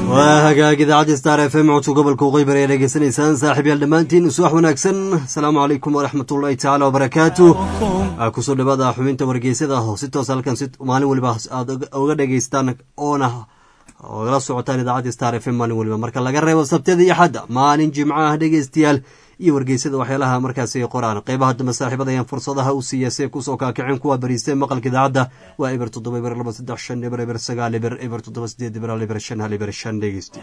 waa hagaag idaacadda star f m codka gobolka waqooyi bari ee dhegeysanaysaan saaxiib yaal dhammaantiin subax wanaagsan asalaamu calaykum waraxmat ullahi tacaala wabarakaatu kusoo dhawaada xubinta wargeysada oo si toos halkan si maalin weliba aad uga dhegeystaan oona ogala socotaan idaacadda star f m maalin weliba marka laga reebo sabtida iyo xadda maalin jimco ah dhegeystayaal iyo wargeysada waxyaalaha markaasi qoraan qeybaha dambe saaxiibada ayaan fursadaha u siiya si ay kusoo kaakiceen kuwa bariistay maqalka idaacadda waa eber toddoba eber laba saddex shan eber eber sagaal eber eber toddoba sideed eber hal eber shan hal eber shan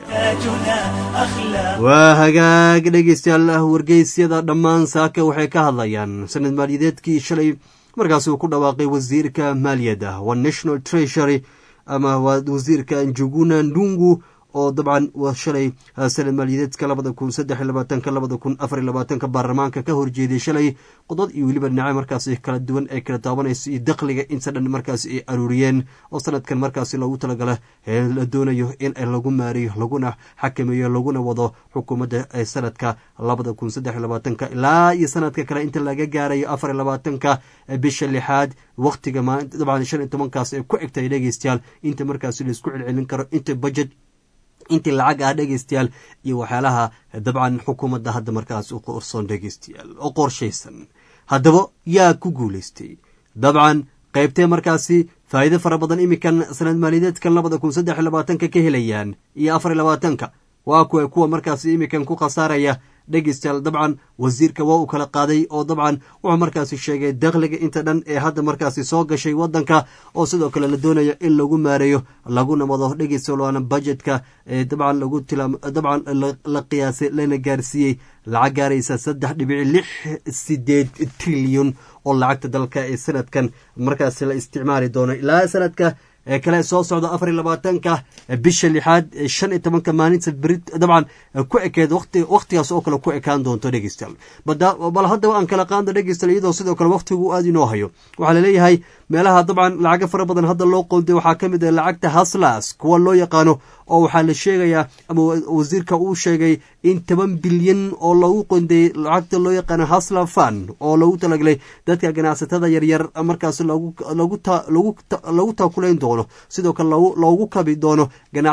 dhegeystayaal waa hagaag dhegeystayaal wargeysyada dhammaan saaka waxay ka hadlayaan sanad maaliyadeedkii shalay markaasi uu ku dhawaaqay wasiirka maaliyadda waa national treasury ama waa wasiirka njuguna ndungu oo dabcan waa shalay sanad maaliyadeedka labada kun saddex iyo labaatanka labada kun afar iyo labaatanka baarlamaanka ka horjeeday shalay qodod iyo weliba dhinaca markaasi kala duwan ee kala taabanayso iyo dakhliga inta dhan markaasi ay aruuriyeen oo sanadkan markaasi loogu talagala ee la doonayo in lagu maariyo laguna xakameeyo laguna wado xukuumadda ee sanadka labada kun saddex iyo labaatanka ilaa iyo sanadka kale inta laga gaarayo afar iyo labaatanka bisha lixaad waqtiga dabcan shan iyo tobankaas ee ku egtay dhegeystayaal inta markaasi laisku celcelin karo inta budget intii lacag ah dhegeystayaal iyo waxyaalaha dabcan xukuumadda hadda markaas u qorsoon dhegeystayaal oo qorshaysan haddaba yaa ku guulaystay dabcan qaybtee markaasi faa'iido fara badan iminkan sanad maaliyadeedkan labada kun saddex iyo labaatanka ka helayaan iyo afar iyo labaatanka waa kuwa kuwa markaasi iminkan ku khasaaraya dhegeystayaal dabcan wasiirka waa uu kala qaaday oo dabcan wuxuu markaasi sheegay dakhliga inta dhan ee hadda markaasi soo gashay wadanka oo sidoo kale la doonayo in lagu maareeyo laguna wado dhegeystayaal waana budgetka ee dabcan lagu tilaam dabcan la qiyaasay lana gaarsiiyey lacag gaaraysa saddex dhibici lix sideed trilyan oo lacagta dalka ee sanadkan markaasi la isticmaali doono ilaa sanadka ee kale soo socda afar iyo labaatanka bisha lixaad shan iyo tobanka maalinta beri dabcan ku ekeed waqtigaas oo kale ku ekaan doonto dhegeystayaal bal haddaba aan kala qaando dhegeystayaal iyadoo sidoo kale waqtigu aada inoo hayo waxaa laleeyahay meelaha dabcan lacago fara badan hadda loo qoonday waxaa ka mid ah lacagta haslas kuwa loo yaqaano oo waxaa la sheegayaa ama wasiirka uu sheegay in toban bilyan oo lagu qondeeyey lacagta loo yaqaano hasla fan oo lagu talagalay dadka ganacsatada yaryar markaas lagu taakulayn doono sidoo kale loogu kabi doono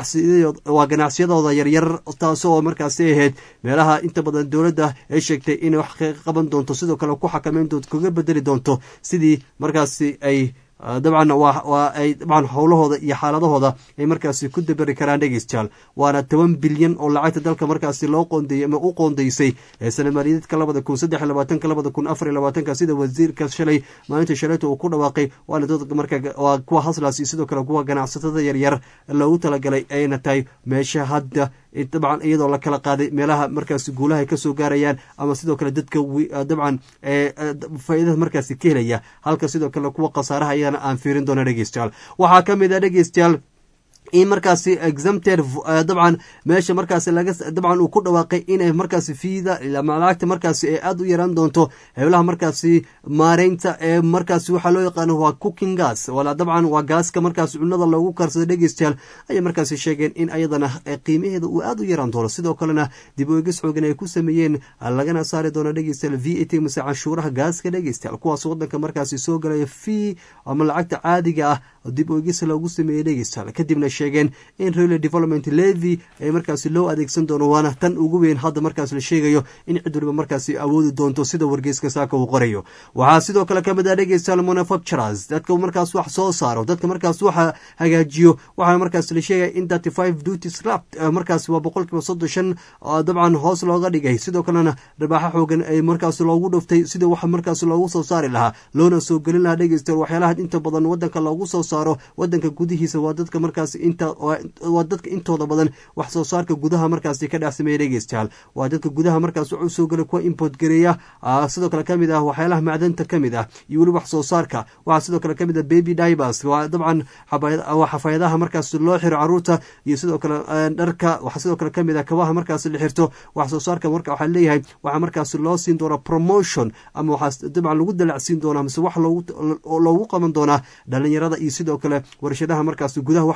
waa ganacsiyadooda yaryar taasoo markaasi ahayd meelaha inta badan dowladda ay sheegtay inay wax kaga qaban doonto sidoo kale ku xakameyn doonto kaga bedeli doonto sidii markaasi ay dabcan waa ay dabcan howlahooda iyo xaaladahooda ay markaasi ku daberi karaan dhegeystayaal waana toban bilyan oo lacagta dalka markaasi loo qoondeeyey ama u qoondeysay ee sanad maaliyadeedka labada kun saddex iyo labaatanka labada kun afar iyo labaatanka sida wasiirka shalay maalinta shalayta uu ku dhawaaqay waana dad marka waa kuwa haslaas iyo sidoo kale kuwa ganacsatada yaryar loogu talagalay ayna tahay meesha hadda dabcan iyadoo la kala qaaday meelaha markaasi guulaha kasoo gaarayaan ama sidoo kale dadka dabcan faa'iidada markaasi ka helaya halka sidoo kale kuwa khasaaraha ayana aan fiirin doona dhegeystayaal waxaa ka mid ah dhegeystayaal in markaasi exempted dabcan meesha markaasi laga dabcan uu ku dhawaaqay inay markaasi fiida lacagta markaasi ay aada u yaraan doonto hewlaha markaasi maareynta ee markaasi waxaa loo yaqaano waa cooking gas wala dabcan waa gaaska markaasi cunada loogu karsado dhegeystayaal ayay markaasi sheegeen in ayadana qiimaheeda uu aada u yaraan doono sidoo kalena dib u egis xoogan ay ku sameeyeen lagana saari doono dhegeystayaal v a t mase canshuuraha gaaska dhegeystayaal kuwaas wadanka markaasi soo galaya fee ama lacagta caadiga ah dib u egis loogu sameeyey dhegeystayaal kadibna sheegeen in rel development levy ay markaasi loo adeegsan doono waana tan ugu weyn hadda markaas la sheegayo in cid waliba markaasi awoodi doonto sida wargeyska saaka uu qorayo waxaa sidoo kale kamid ah dhegeystayaal manufacturers dadka markaas wax soo saaro dadka markaas waxa hagaajiyo waxaa markaas la sheegaya in thirty five duty slap markaas waa boqol kiiba soddon shan dabcan hoos looga dhigay sidoo kalena rabaaxo xoogan ay markaas loogu dhuftay sida waxa markaas loogu soo saari lahaa loona soo gelin lahaa dhegeystayaal waxyaalaha inta badan wadanka loogu soo saaro wadanka gudihiisa waa dadka markaas inta waa dadka intooda badan wax soo saarka gudaha markaasi ka dhex sameeya dhegeystayaal waa dadka gudaha markaas wax usoo gala kuwa import gareeya sidoo kale kamid ah waxyaalaha macdanta kamid ah iyo weli wax soo saarka waxaa sidoo kale kamid ah baby divers waa dabcan xafaayadaha markaas loo xiro caruurta iyo sidoo kale dharka waxaa sidoo kale kamid ah kabaha markaas la xirto wax soo saarka marka waxaa leeyahay waxaa markaas loo siin doonaa promotion ama waxaa dabcan lagu dalacsiin doonaa mise wax loogu qaban doonaa dhalinyarada iyo sidoo kale warshadaha markaas gudaha wax kasoo saar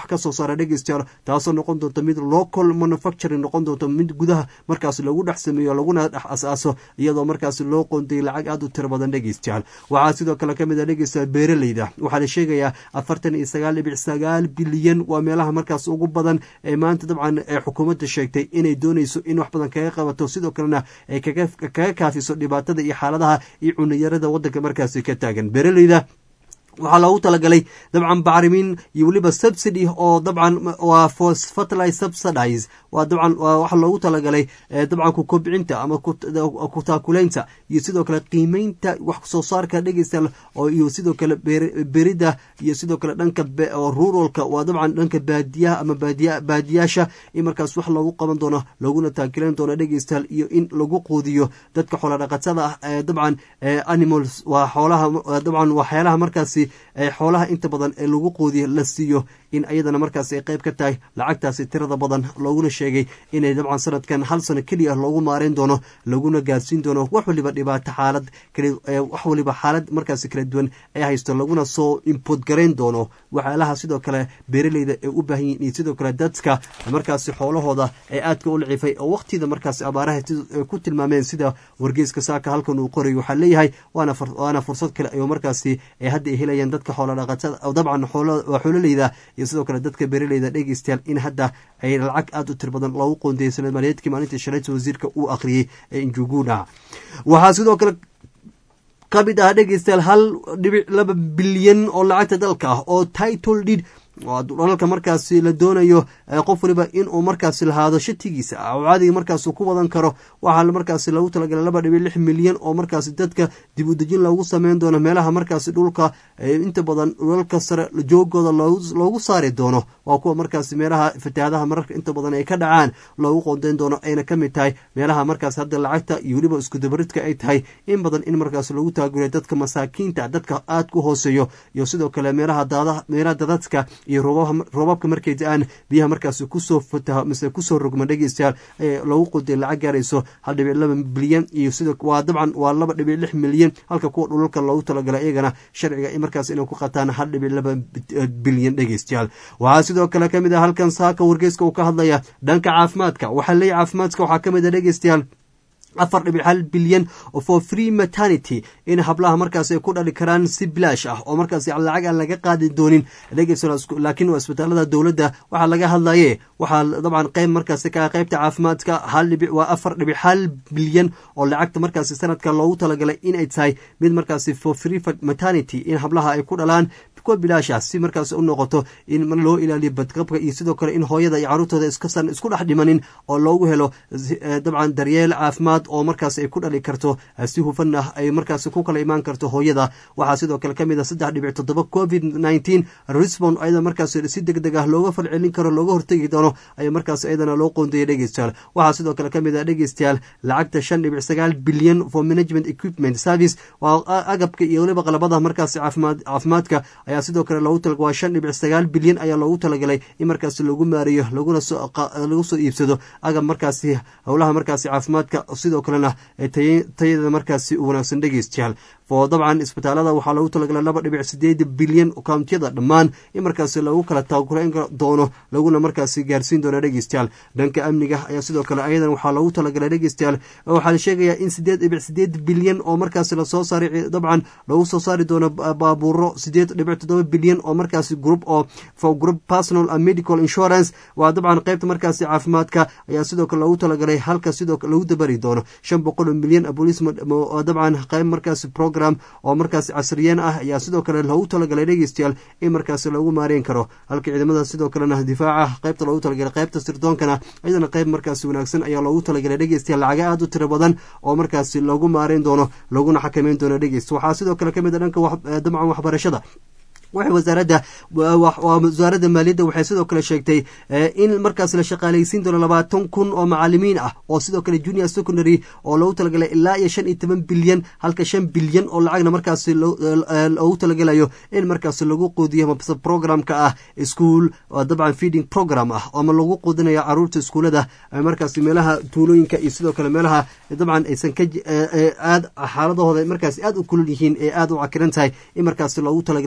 saara dhegeystayaal taasoo noqon doonta mid local manufacturing noqon doonto mid gudaha markaas lagu dhex sameeyo laguna dhex asaaso iyadoo markaas loo qoondayay lacag aada u tiro badan dhegeystayaal waxaa sidoo kale kamid a dhegeystayaal beeraleyda waxaa la sheegayaa afartan iyo sagaal dhibic sagaal bilyan waa meelaha markaas ugu badan ee maanta dabcan ee xukuumadda sheegtay inay dooneyso in wax badan kaga qabato sidoo kalena ay kaga kaafiso dhibaatada iyo xaaladaha iyo cuniyarada wadanka markaasi ka taagan beeraleyda waxaa loogu talagalay dabcan bacrimin iyo weliba subsidy oo dabcan waa fertilize subsidize waa dabcan waxaa loogu talagalay dabcan ku kobcinta ama ku taakulaynta iyo sidoo kale qiimeynta wax soo saarka dhegeysta oo iyo sidoo kale berida iyo sidoo kale dhanka ruralka waa dabcan dhanka baadiyaha ama baadiyaasha in markaas wax loogu qaban doono laguna taakilan doono dhegeystayaal iyo in lagu quudiyo dadka xoola dhaqatada ah ee dabcan animals waa xoolaha dabcan waxyaalaha markaasi xoolaha inta badan ee lagu quudiyo la siiyo in ayadana markaas ay qayb ka tahay lacagtaasi tirada badan looguna sheegay inay dabcan sanadkan hal sano keliya loogu maareyn doono laguna gaarsiin doono wax waliba dhibaato xaalad wax waliba xaalad markaasi kala duwan ay haysto laguna soo import garayn doono waxyaalaha sidoo kale beeraleyda ay u baahan yihin iyo sidoo kale dadka markaasi xoolahooda ee aadka u lacifay oo waqtida markaasi abaaraha ku tilmaameen sida wargeyska saaka halkan uu qoray waxaa leeyahay waana fursad kale ay markaasi hadda ay helayaan dadka xooladhaqatada dabcan xoololeyda iyo sidoo kale dadka beeraleyda dhegeystayaal in hadda ay lacag aada u tir badan loogu qoondayay sanad maaliyeedkii maalintii shalayta wasiirka uu akhriyey ee injuguna waxaa sidoo kale ka mid ah dhegeystayaal hal dhibic laba bilyan oo lacagta dalka ah oo title did dhalalka markaasi la doonayo qof waliba inuu markaasi lahaado shatigiisa caadiga markaas ku wadan karo waxaa markaasi lagu talagalay laba dhibic lix milyan oo markaasi dadka dib udejin loogu sameyn doono meelaha markaasi dhulka inta badan dhulalka sare joogooda loogu saari doono waa kuwa markaasi meelaha fatahaadaha mararka inta badan ay ka dhacaan loogu qoondeyn doono ayna ka mid tahay meelaha markaas hadda lacagta iyo weliba iskudabaridka ay tahay in badan in markaas lagu taaguriyo dadka masaakiinta dadka aada ku hooseeyo iyo sidoo kale meelaha dadadka iyo roobabka markay da-aan biyaha markaasi kusoo fataho mise kusoo rogma dhegeystayaal ee lagu quday lacag gaarayso hal dhibic laba bilyan iyo sidoo waa dabcan waa laba dhibic lix milyan halka kuwa dhulalka loogu talagalay iyagana sharciga markaas inay ku qataan hal dhibic laba bilyan dhegeystayaal waxaa sidoo kale kamid ah halkan saaka wargeyska uu ka hadlaya dhanka caafimaadka waxaa leeyahy caafimaadka waxaa kamid ah dhegeystayaal afar dhibic hal bilyan for free maternity in hablaha markaas ay ku dhali karaan si bilaash ah oo markaas lacag aan laga qaadi doonin laakiin waa isbitaalada dowladda waxaa laga hadlaye waxaa dabcan qayb markaas ka qaybta caafimaadka hal dhibic waa afar dhibic hal bilyan oo lacagta markaasi sanadka loogu talagalay inay tahay mid markaasi for free maternity in hablaha ay ku dhalaan kuwa bilaasha si markaas u noqoto in loo ilaaliyo badqabka iyo sidoo kale in hooyada iyo caruurtooda iskasan isku dhex dhimanin oo loogu helo dabcan daryeel caafimaad oo markaas ay ku dhali karto si hufan ah ay markaas ku kala imaan karto hooyada waxaa sidoo kale kamid a saddex dhibic toddoba covid nineteen resbond ayada markaas si deg deg ah looga falcelin karo looga hortegi doono ayaa markaas ayadana loo qoondayay dhegeystayaal waxaa sidoo kale kamid ah dhegeystayaal lacagta shan dhibic sagaal bilyan for management equipment service waa agabka iyo weliba qalabada markaas caafimaad caafimaadka ayaa sidoo kale loogu tala waa shan dhibic sagaal bilyan ayaa loogu talagalay in markaas lagu maareeyo laguna soo lagu soo iibsado agab markaasi howlaha markaasi caafimaadka sidoo kalena tayada markaasi u wanaagsan dhegeystayaal oo dabcan isbitaalada waxaa loogu talagalay laba dhibic sideed bilyan kountiyada dhammaan in markaasi lagu kala taakulayn doono laguna markaasi gaarsiin doono dhegeystayaal dhanka amniga ayaa sidoo kale ayadan waxaa loogu talagalay dhegeystayaal waxaa la sheegayaa in sideed dhibic sideed bilyan oo markaasi lasoo saaray dabcan lagu soo saari doono baabuuro sideed dhibic toddoba bilyan oo markaasi group oo for group personal and medical insurance waa dabcan qaybta markaasi caafimaadka ayaa sidoo kale loogu talagalay halka sidoo kale lagu dabari doono shan boqol oo milyan bolis dabcan qayb markaasi program oo markaasi casriyeen ah ayaa sidoo kale loogu talagalay dhegeystayaal in markaasi lagu maareyn karo halka ciidamada sidoo kalena difaaca qaybta loogu talagalay qaybta sirdoonkana iyadana qayb markaasi wanaagsan ayaa loogu talagalay dhegeystayaal lacaga aada u tiro badan oo markaasi lagu maareyn doono laguna xakameyn doono dhegeyst waxaa sidoo kale kamid a dhanka dabcan waxbarashada waxay wasaaradda wasaaradda maaliyadda waxay sidoo kale sheegtay in markaas la shaqaaleysiin doono labaatan kun oo macalimiin ah oo sidoo kale junior secondary oo loogu talagalay ilaa iyo shan iyo toban bilyan halka shan bilyan oo lacagna markaasi loogu talagalayo in markaas lagu quudiyo mase programka ah school dabcan feeding program ah ama lagu quudinayo caruurta iskuulada markaasi meelaha tuulooyinka iyo sidoo kale meelaha dabcan aysan ka aad xaaladahooda markaasi aad u kulul yihiin ee aad u cakiran tahay in markaasi loogu talagalay dhegeysta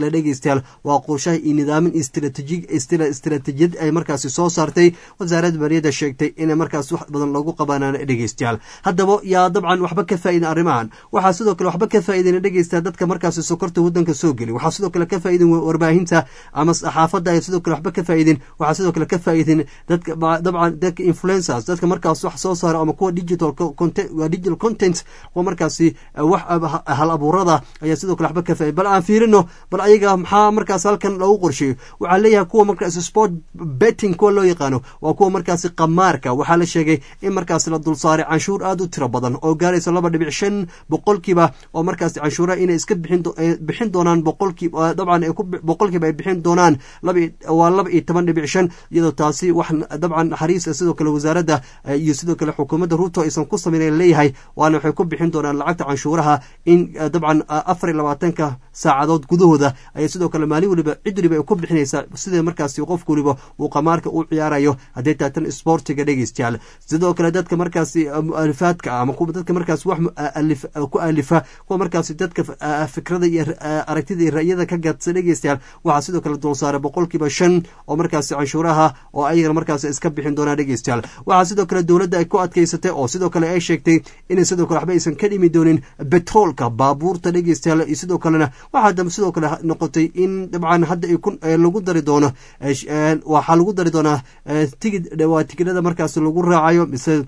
dhegeystayaal waa qorshaha iyo nidaamin istiraatiijiyad ay markaasi soo saartay wasaaradda maaliyadda sheegtay inay markaas wax badan loogu qabanaan dhegeystayaal haddaba yaa dabcan waxba ka faa'idan arrimahan waxaa sidoo kale waxba ka faa'idan dhegeysta dadka markaasi sokorta waddanka soo geli waxaa sidoo kale ka faa'idan warbaahinta ama saxaafadda ay sidoo kale waxba ka faa'iidin waxaa sidoo kale ka faa'iidin dadka dabcan dadka influencers dadka markaas wax soo saara ama kuwa digital content waa digital content kuwa markaasi wax hal abuurada ayaa sidoo kale waxba ka faa'iidin bal aan fiirino bal ayaga maxaa markaas halkan loogu qorsheeyo waxaa leeyahay kuwa markaas sport betting kuwa loo yaqaano waa kuwa markaasi qamaarka waxaa la sheegay in markaas la dulsaaray canshuur aad u tiro badan oo gaaraysa laba dhibic shan boqolkiiba oo markaasi canshuuraha inay iska bixin doonaan boqolkiiba dabcan boqolkiiba ay bixin doonaan waa laba iyo toban dhibic shan iyadoo taasi wax dabcan naxariis sidoo kale wasaaradda iyo sidoo kale xukuumadda ruuto aysan ku samaynayn leeyahay waana waxay ku bixin doonaan lacagta canshuuraha in dabcan afar iyo labaatanka saacadood gudahooda ayay sidoo kale maalin weliba cid weliba ay ku bixinaysaa sida markaasi qof weliba uu qamaarka u ciyaarayo haddii taatan sportiga dhegeystayaal sidoo kale dadka markaasi mualifaadka ama dadka markaas wax ku alifa kuwa markaasi dadka fikrada iyo aragtida iyo ra'yada ka gadsa dhegeystayaal waxaa sidoo kale dulsaaray boqolkiiba shan oo markaasi canshuuraha oo ayagana markaas iska bixin doonaa dhegeystayaal waxaa sidoo kale dowladda ay ku adkeysatay oo sidoo kale ay sheegtay inay sidoo kale waxba aysan ka dhimi doonin betroolka baabuurta dhegeystayaal iyo sidoo kalena waxaa dambe sidoo kale noqotay in dabcan hadda lagu dari doono waxaa lagu dari doonaa tigid waa tigidhada markaas lagu raacayo mise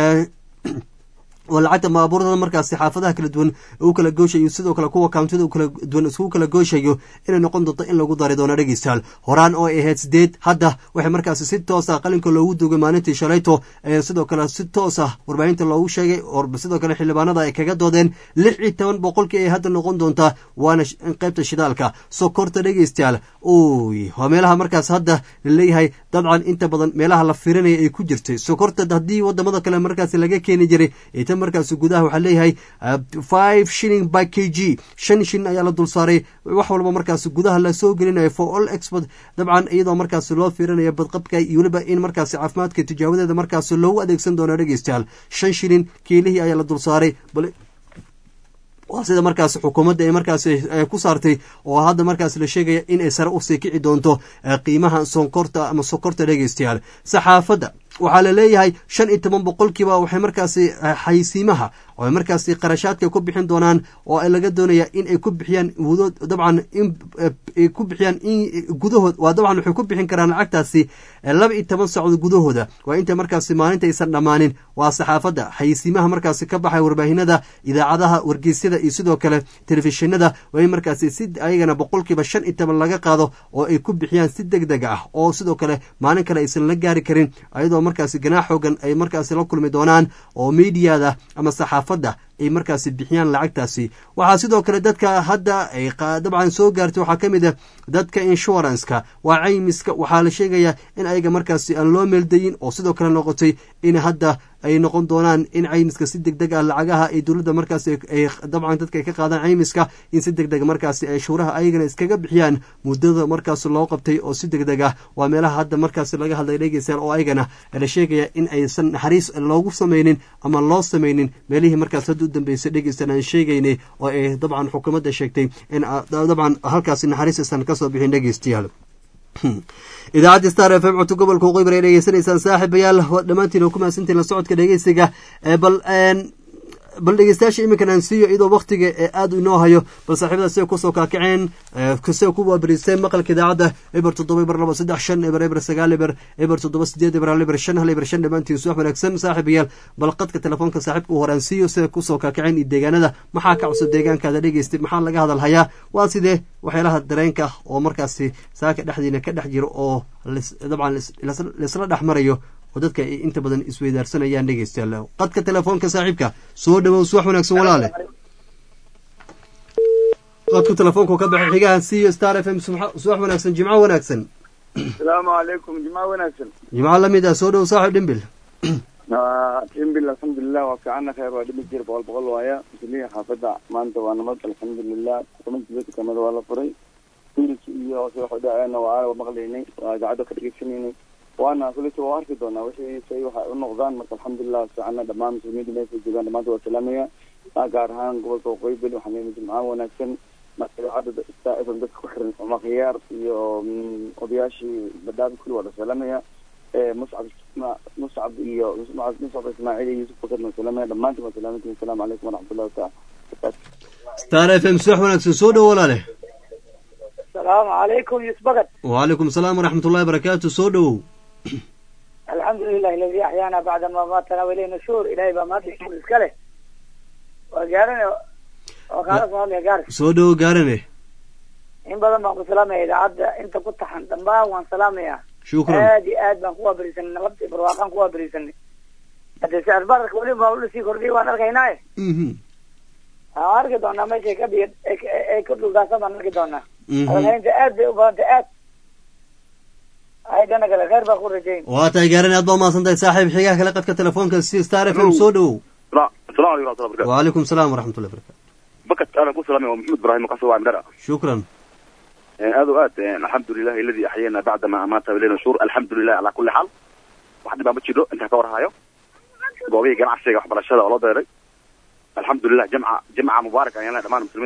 oo lacagta baabuurada markaasi xaafadaha kala duwan u kala gooshayo sidoo kale kuwa kountida kala duwan iskugu kala gooshayo inay noqon doonto in lagu dari doono dhegeystayaal horaan oo ay ahayd sideed hadda waxay markaasi si toos ah qalinka loogu duugay maalintii shalayto ee sidoo kale si toos ah warbaahinta loogu sheegay sidoo kale xildhibaanada ay kaga doodeen lix iyo toban boqolkii ay hadda noqon doontaa waana qaybta shidaalka sokorta dhegeystayaal oy waa meelaha markaas hadda laleeyahay dabcan inta badan meelaha la firinaya ay ku jirtay sokorta haddii wadamada kale markaasi laga keeni jiray markaas gudaha waxaa leeyahay five shilling by k g shan shilling ayaa la dul saaray wax walba markaas gudaha lasoo gelinayo for all export dabcan iyadoo markaas loo fiirinayo badqabka iyo weliba in markaas caafimaadka tijaawadeeda markaas loogu adeegsan doono dhegeystayaal shan shilling kiilihii ayaa la dul saaray waa sida markaas xukuumadda ay markaas ku saartay oo hadda markaas la sheegaya in ay sare usii kici doonto qiimaha sonkorta ama sokorta dhegeystayaal saxaafadda waxaa la leeyahay shan iyo toban boqolkiiba waxay markaasi xaysiimaha oo ay markaasi qarashaadka ku bixin doonaan oo laga doonaya in ay ku bixiyaan wudood dabcan in ku bixiyaan in gudahood waa dabcan waxay ku bixin karaan lacagtaasi laba iyo toban saacood gudahooda waa inta markaasi maalinta aysan dhammaanin waa saxaafadda xaysiimaha markaasi ka baxay warbaahinada idaacadaha wargeysyada iyo sidoo kale telefishinada waa in markaasi si ayagana boqolkiiba shan iyo toban laga qaado oo ay ku bixiyaan si deg deg ah oo sidoo kale maalin kale aysan la gaari karin ayadoo markaasi ganaax xoogan ay markaasi la kulmi doonaan oo miidiyada ama saxaafadda ay markaasi bixiyaan lacagtaasi waxaa sidoo kale dadka hadda ay dabcan soo gaartay waxaa ka mid a dadka inshuranska waa caymiska waxaa la sheegayaa in ayaga markaasi aan loo meeldayin oo sidoo kale noqotay in hadda ay noqon doonaan in caymiska si deg deg ah lacagaha ay dowladda markaas dabcan dadka ay ka qaadaan caymiska in si deg deg markaasi ay shuuraha ayagana iskaga bixiyaan muddada markaas loo qabtay oo si deg deg ah waa meelaha hadda markaas laga hadlay dhegeystayaal oo ayagana la sheegaya in aysan naxariis loogu samaynin ama loo samaynin meelihii markaas hadda u dambeysay dhegeystan aan sheegaynay oo ay dabcan xukuumadda sheegtay in dabcan halkaasi naxariis aysan kasoo bixin dhegeystayaal idaacadda star f m codka gobolka waqooyi ay dhegeysanaysaan saaxiibayaal dhammaantiin oo ku mahadsantiin la socodka dhegeysiga bal bal dhegeystayaasha iminkan aan siiyo iyadoo waktiga ee aada inoo hayo bal saaxiibada siday kusoo kaakaceen siday ku waabariisteen maqalka idaacadda eber toddoba eber laba saddex shan eber eber sagaal eber eber toddoba sideed eber hal eber shan hal eber shan dhammaantiin suwax wanaagsan saaxiibayaal bal qadka telefoonka saaxiibka u hore aan siiyo siday kusoo kaakaceen iyo deegaanada maxaa ka cusub deegaankaada dhegeystay maxaa laga hadal hayaa waa sidee waxyaalaha dareenka oo markaasi saaka dhexdiina ka dhex jiro oo dabcan laisla dhex marayo oo dadka ay inta badan isweydaarsanayaan dhegeystayaal qadka telefoonka saaxiibka soo dhawow suwax wanaagsan walaale qadku telefoonku ka baxay xigahan siiyo star f m subax wanaagsan jimco wanaagsan asalaamu calaykum jimco wanaagsan jimco lamid ah soo dhow saaxib dhimbil dhimbil alxamdulilah waa fiicana khayr waa dhimbil jir boqol boqol waaya muslimiin xaafadda maanta waa nabad alxamdulilah kumantiisa dukaamada waa la furay wiilki iyo si waxu dhaceena waa aa maqlaynay waa idaacadda ka dhegeysanaynay waana kulita waa arki doonaa wixii say waxay u noqdaan marka alxamdulilah fiicana dhammaan muslimiinta meesha joogaan dhamaanta waa salaamaya gaar ahaan gobolka waqooyi bel waxaan leeyahay jimcaan wanaagsan marka idaacadda star f m dadka ku xiran cumar khiyaar iyo odayaashii badaabi kulli waa la salaamaya muscab muscab iyo muscab ismaaciil iyo yuusuf bakar waa salaamaya dhammaantiin waa salaamantiin asalaamu calaykum waraxmatullahi taala star f m subax wanaagsan soo dhow walaale asalaamu calaykum yuusuf bakar wacalaykum asalaam waraxmat ullahi barakaatu soo dhowow alxamdu lilahi aladi axyaana bacda ma maatana waleyh nushuur ilahay baa maanta shuur iska leh waa gaarane oo kaala soo hadlaya gaaris soo dhowow gaarane in badan baan ku salaamaya idaacadda inta ku taxan dhammaan waan salaamaya shukran aad iyo aad baan kuwaa berisanay nabad iyo barwaaqaan kuwaa berisanay hadee sicir bararka weli baa ulasii kordhiyay waan arkaynaaye mhm waan arki doonaa meeshay ka biyo ay ka dhuldaasa baan arki doonaa mhm hadalhaynta aad bay u badantay aad ay dhana kale kheyr baa ku rajayn waa tahay gaarane aad baa umahadsan tahay saaxiib xigaha kale qadka telefoonka si star f m soo dhowow السلام عليكم ورحمة الله وبركاته wacalaykum asalaam waraxmat ullahi barakatu بكت أنا كل سلامي ومحمد إبراهيم قصر وعن درع shukran هذا وقت الحمد لله الذي أحيانا بعد ما أمات إلينا شهور الحمد لله على كل حال واحد ما بتشيله أنت كور هايو قوي جماعة الشيخ وحبر الشهادة والله دايري الحمد لله جمعة جمعة مباركة يعني دمان مسلمين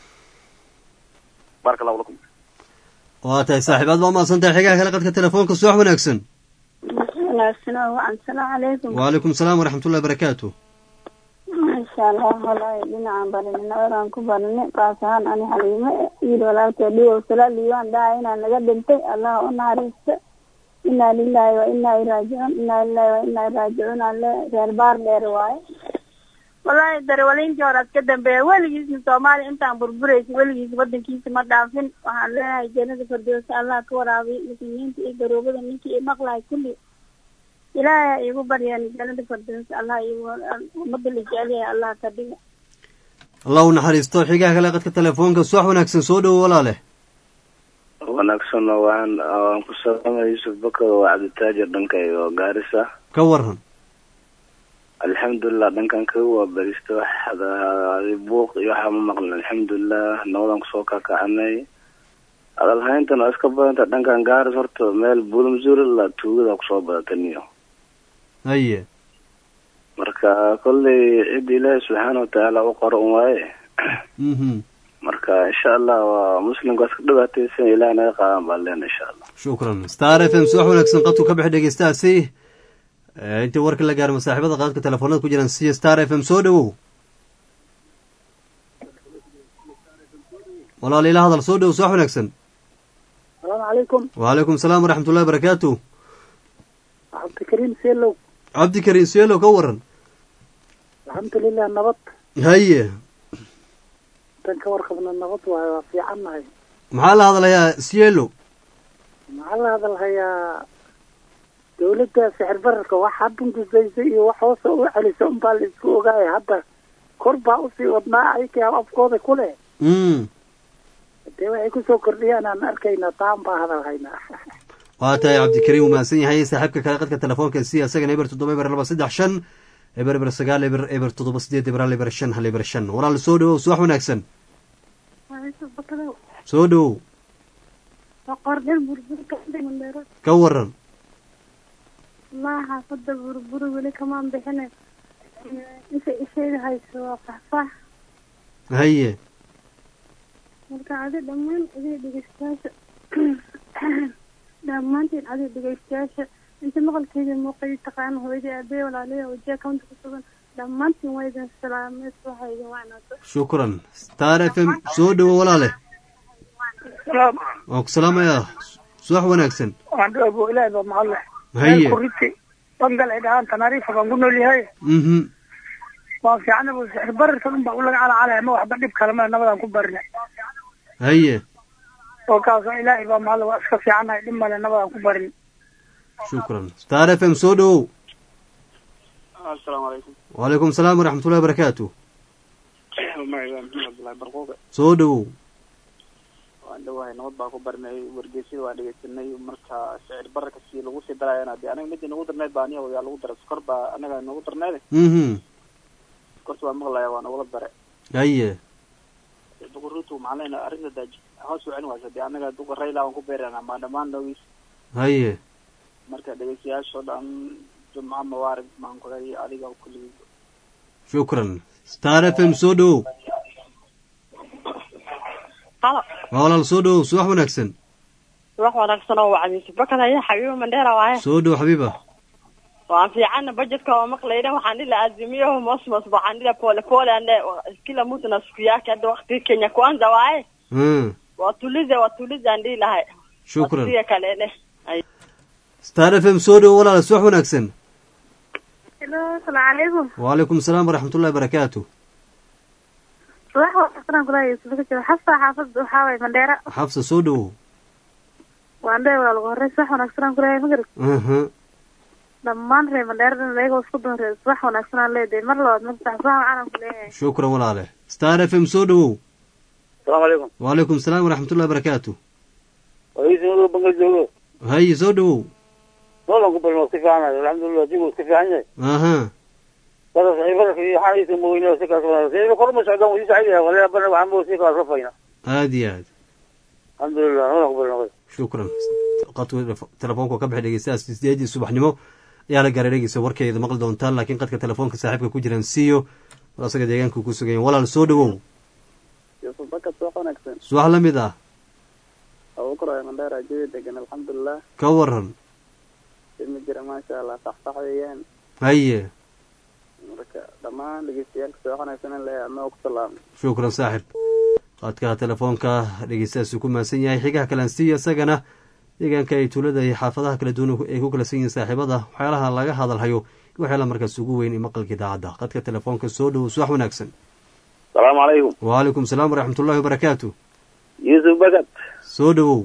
بارك الله لكم waa tahay saaxiib aad baa umahadsan tahay xigaha kale qadka telefoonka subax wanaagsan wanaagsan oo wacan salaamu calaykum wacalaykum asalaam waraxmat ullahi barakaatu maasha allah walahi dhinacaan barinay nabadaan ku barinay qaas ahaan ani xaliimo wiil walaalkee dhiwow salaaliiwaan dhaha inaan naga dhintay allah u naxariista inaa lilahi wa inaa iraajicuun inaa lilahi wa inaa iraajicuun alle reer baar dheer waaye wallaahi darewaliintii hore ad ka dambeeya weligiisna soomaaliya intaan burburaysa weligiis wadankiisa ma dhaafin waxaan leenahay jannada firdowsa allah ka waraabiy muslimiinta iyo garoobada ninkii i maqlahay kulli ilaahay ha iigu baryeen jannada firdowsa allah iigu ummadda la jecel yahay allah ka dhiga allah u naxariisto xigaha kale qadka telefoonka subax wanaagsan soo dhowow walaale wanaagsan waan waan ku salaamay yuusuf bakar waa cabditaajir dhanka iyo gaarisa ka waran alxamdulilah dhankan kaga waa beristo waxda buuq iyo waxaa ma maqlin alxamdulilah nabadaan kusoo kakacanay hadalhayntan waa iska badanta dhankan gaaris horta meel buulamzuurila tuugada kusoo badataniyo haye marka kolley cid ilaahi subxaana watacaala u qoro un waaye mhm marka insha allah waa muslimka waa iska dhibaataysan ilaah naga qaadan baan leena insha allah shukran star f m subax wanaagsan qadku ka bixi dhegeystahaasi Eh, intii warka la gaaro masaaxiibada qaadka telefoonada ku jiraan siya star f m soo dhowow walaal ila hadal soo dhowow subax wanaagsan asalaamu calaykum wacalaykum asalaam waraxmat ullahi barakaatu cabdikariim seelow cabdikariim suelow ka waran alxamdulilah nabad haye tan ka warqabna nabad waayo waa fiican nahay maxaa la hadlayaa sielo maxaa la hadalhayaa dawladda sixir bararka waxaa bundusaysay iyo wax hoosa u celisa unbaa la isku ogaaya hadda kor baa usii wadnaa ayka afkooda ku leh mm dee waxay kusoo kordhiyaan aan arkaynaa taan baa hadalhaynaa waa tahay cabdikariim uu mahadsan yahay saaxiibka kale qadka telefoonka si isagana eber toddoba eber laba saddex shan eber eber sagaal eber eber toddoba sideed eber hal eber shan hal eber shan walaal soo dhowow subax wanaagsan soo dhowow boqordhin burburka mandheero ka waran wallahi xaafada burbur weli kamaan bixine inta ishayda hayso waa faxfax haye marka adi dhammaan adiga dhegeystayaasha dhammaantiin adiga dhegeystayaasha inta maqalkeeda muuqay taqaana hooyadii aabee walaaliya wajiha kaunta ku sugan dhammaantiin waa idin salaamay waxa idin wacnaato shukran star f m soo dhowow walaale waan ku salaamayaa subax wanaagsan abo ilaahi baa mahadle haye kuriti bangal ay dhahaan tanaariifa baan ku nool yahay mhm waan fiicana bu sixir bararka un baa ulaga calacalaya ma waxba dhib kale male nabadaan ku barina haye oo kaasoo ilaahay baa mahadle waa iska fiicanahay dhib male nabadaan ku barin shukran star f m soo dhowow السلام عليكم wacalaykum asalaam waraxmat ullahi barakaatu معي محمد عبد الله برقوق soo dhowow waan dhawahay nabad baa ku barinay wargeysyada waan dhegeysanay marka sicir bararka si lagu sii darayana dee anaga midii nagu darneyd baa aniga yaa lagu daray sokor baa anaga nagu darneyd mhm sokorta waa maqlaya waa nagula dare haye duquritu maxaa leenahay arrinta daaji hoos u celin waysa dee anaga duqa rayla waan ku beerana ma dhammaan dhowgiis haye marka dhegeystayaashoo dhan jumco mubaarak maan kulay adiga kulligii shukran star f m soo dhowow halo waa walaal soo dhowow subax wanaagsan wax wanaagsan oo wacdiisa bakad haya xabiibo mandheera waaye soo dhow xabiiba waan fiicana budgetka oo maqlayna waxaan dhila azimio mosmos waxaan dhila pole pole ande kila mtu na siku yake hada wakti kenya kwanza waaye Mm, watulize watulize aan dhihi lahay shukran waqtiga kalene Ay. star f m soo dhowo walaal subax wanaagsan Hello, asalaamu calaykum. wacalaykum asalaam waraxmatullahi barakaatu Subax wanaagsan kula Yusuf ka jiro. Xafsa xaafad waxaa waye Mandheera. xabsa soo dhowow Waan dheer waa lagu horey subax wanaagsan kula magarad. aha Dhammaan reer Mandheera dhan ayagoo isku doon reer subax wanaagsan aan leedahay. Mar labaad mar sax subax waxaan ku leeyahay. shukran walaale star f m soo dhowow asalaamu calaykum wacalaykum asalaam waraxmatullahi barakaatu waiisnado bangal joogo haye soo dhowow noolan ku balmo iska fiicanayo alxamdulilah jigu iska fiican yahay aha bada saxiibada iyo xalaysa mooyne si kaas wada si kor ma socdaan wuu sacid yahay wala bana waxaan buu si kaas rafayna aad iyo aad alxamdulilah noolan ku balmo shukran qadku telefoonku ka baxay dhegeystayaas sideedii subaxnimo ayaa la gaaray dhegeysa warkeeda maqli doontaan laakiin qadka telefoonka saaxiibka ku jiraan siiyo war asaga deegaanka ku sugan yahay. walaal soo dhowow yusuf bakad subax wanaagsan subax la mid ah abubakar waa mandheera jawi degan alxamdulilah ka waran ilmi jira maasha allah saxsax weeyaan haye marka dhammaan dhegeystayaaalka subax wanaagsan in leeyahay ama ku salaamay shukran saaxib qadka telefoonka dhegeystayaasuu ku maasan yahay xigaha kalaan siiya isagana deegaanka ay tuulada iyo xaafadaha kala duwan ay ku kala san yihiin saaxiibada waxyaalaha laga hadalhayo waxyaalaha markaas ugu weyn ee maqalka idaacadda qadka telefoonka soo dhowow subax wanaagsan asalaamu calaykum wacalaykum asalaam waraxmatullahi wabarakaatu yuusuf bagad soo dhowow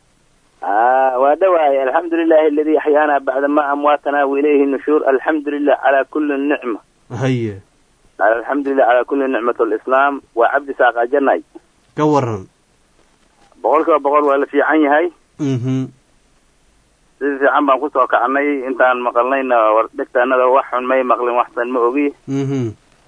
waa dhawaay alxamdu lilahi aladi axyaana bacda ma amwaatana wailayhi nushuur alxamdu lilah calaa kuli nicma haye alxamdu lilah calaa kuli nicmat lislaam waa cabdi saaqa janay ka waran boqol kiiba boqol waa la fiican yahay mhm si fiican baan kusoo kacnay intaan maqalnayna war dhegtaanada wax xun may maqlin waxsan ma ogi mhm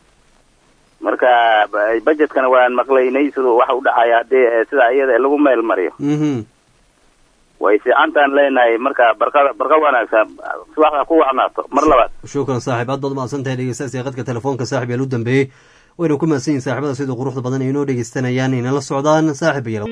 marka ba- budgetkana waan maqlaynay siduu wax u dhacaya haddii eh, sidaa iyada lagu meel mariyo mhm way fiicantaan leenahay marka barqada barqa wanaagsan subaxda ku wacnaato mar labaad shukran saaxib aad baad mahadsan tahay dhegeystayaas ee qadka telefoonka saaxib yaal u dambeeyey wayna ku mahadsan yihin saaxibada siduu quruxda badan ay inoo dhegeystanayaan inala socdaan saaxib yaal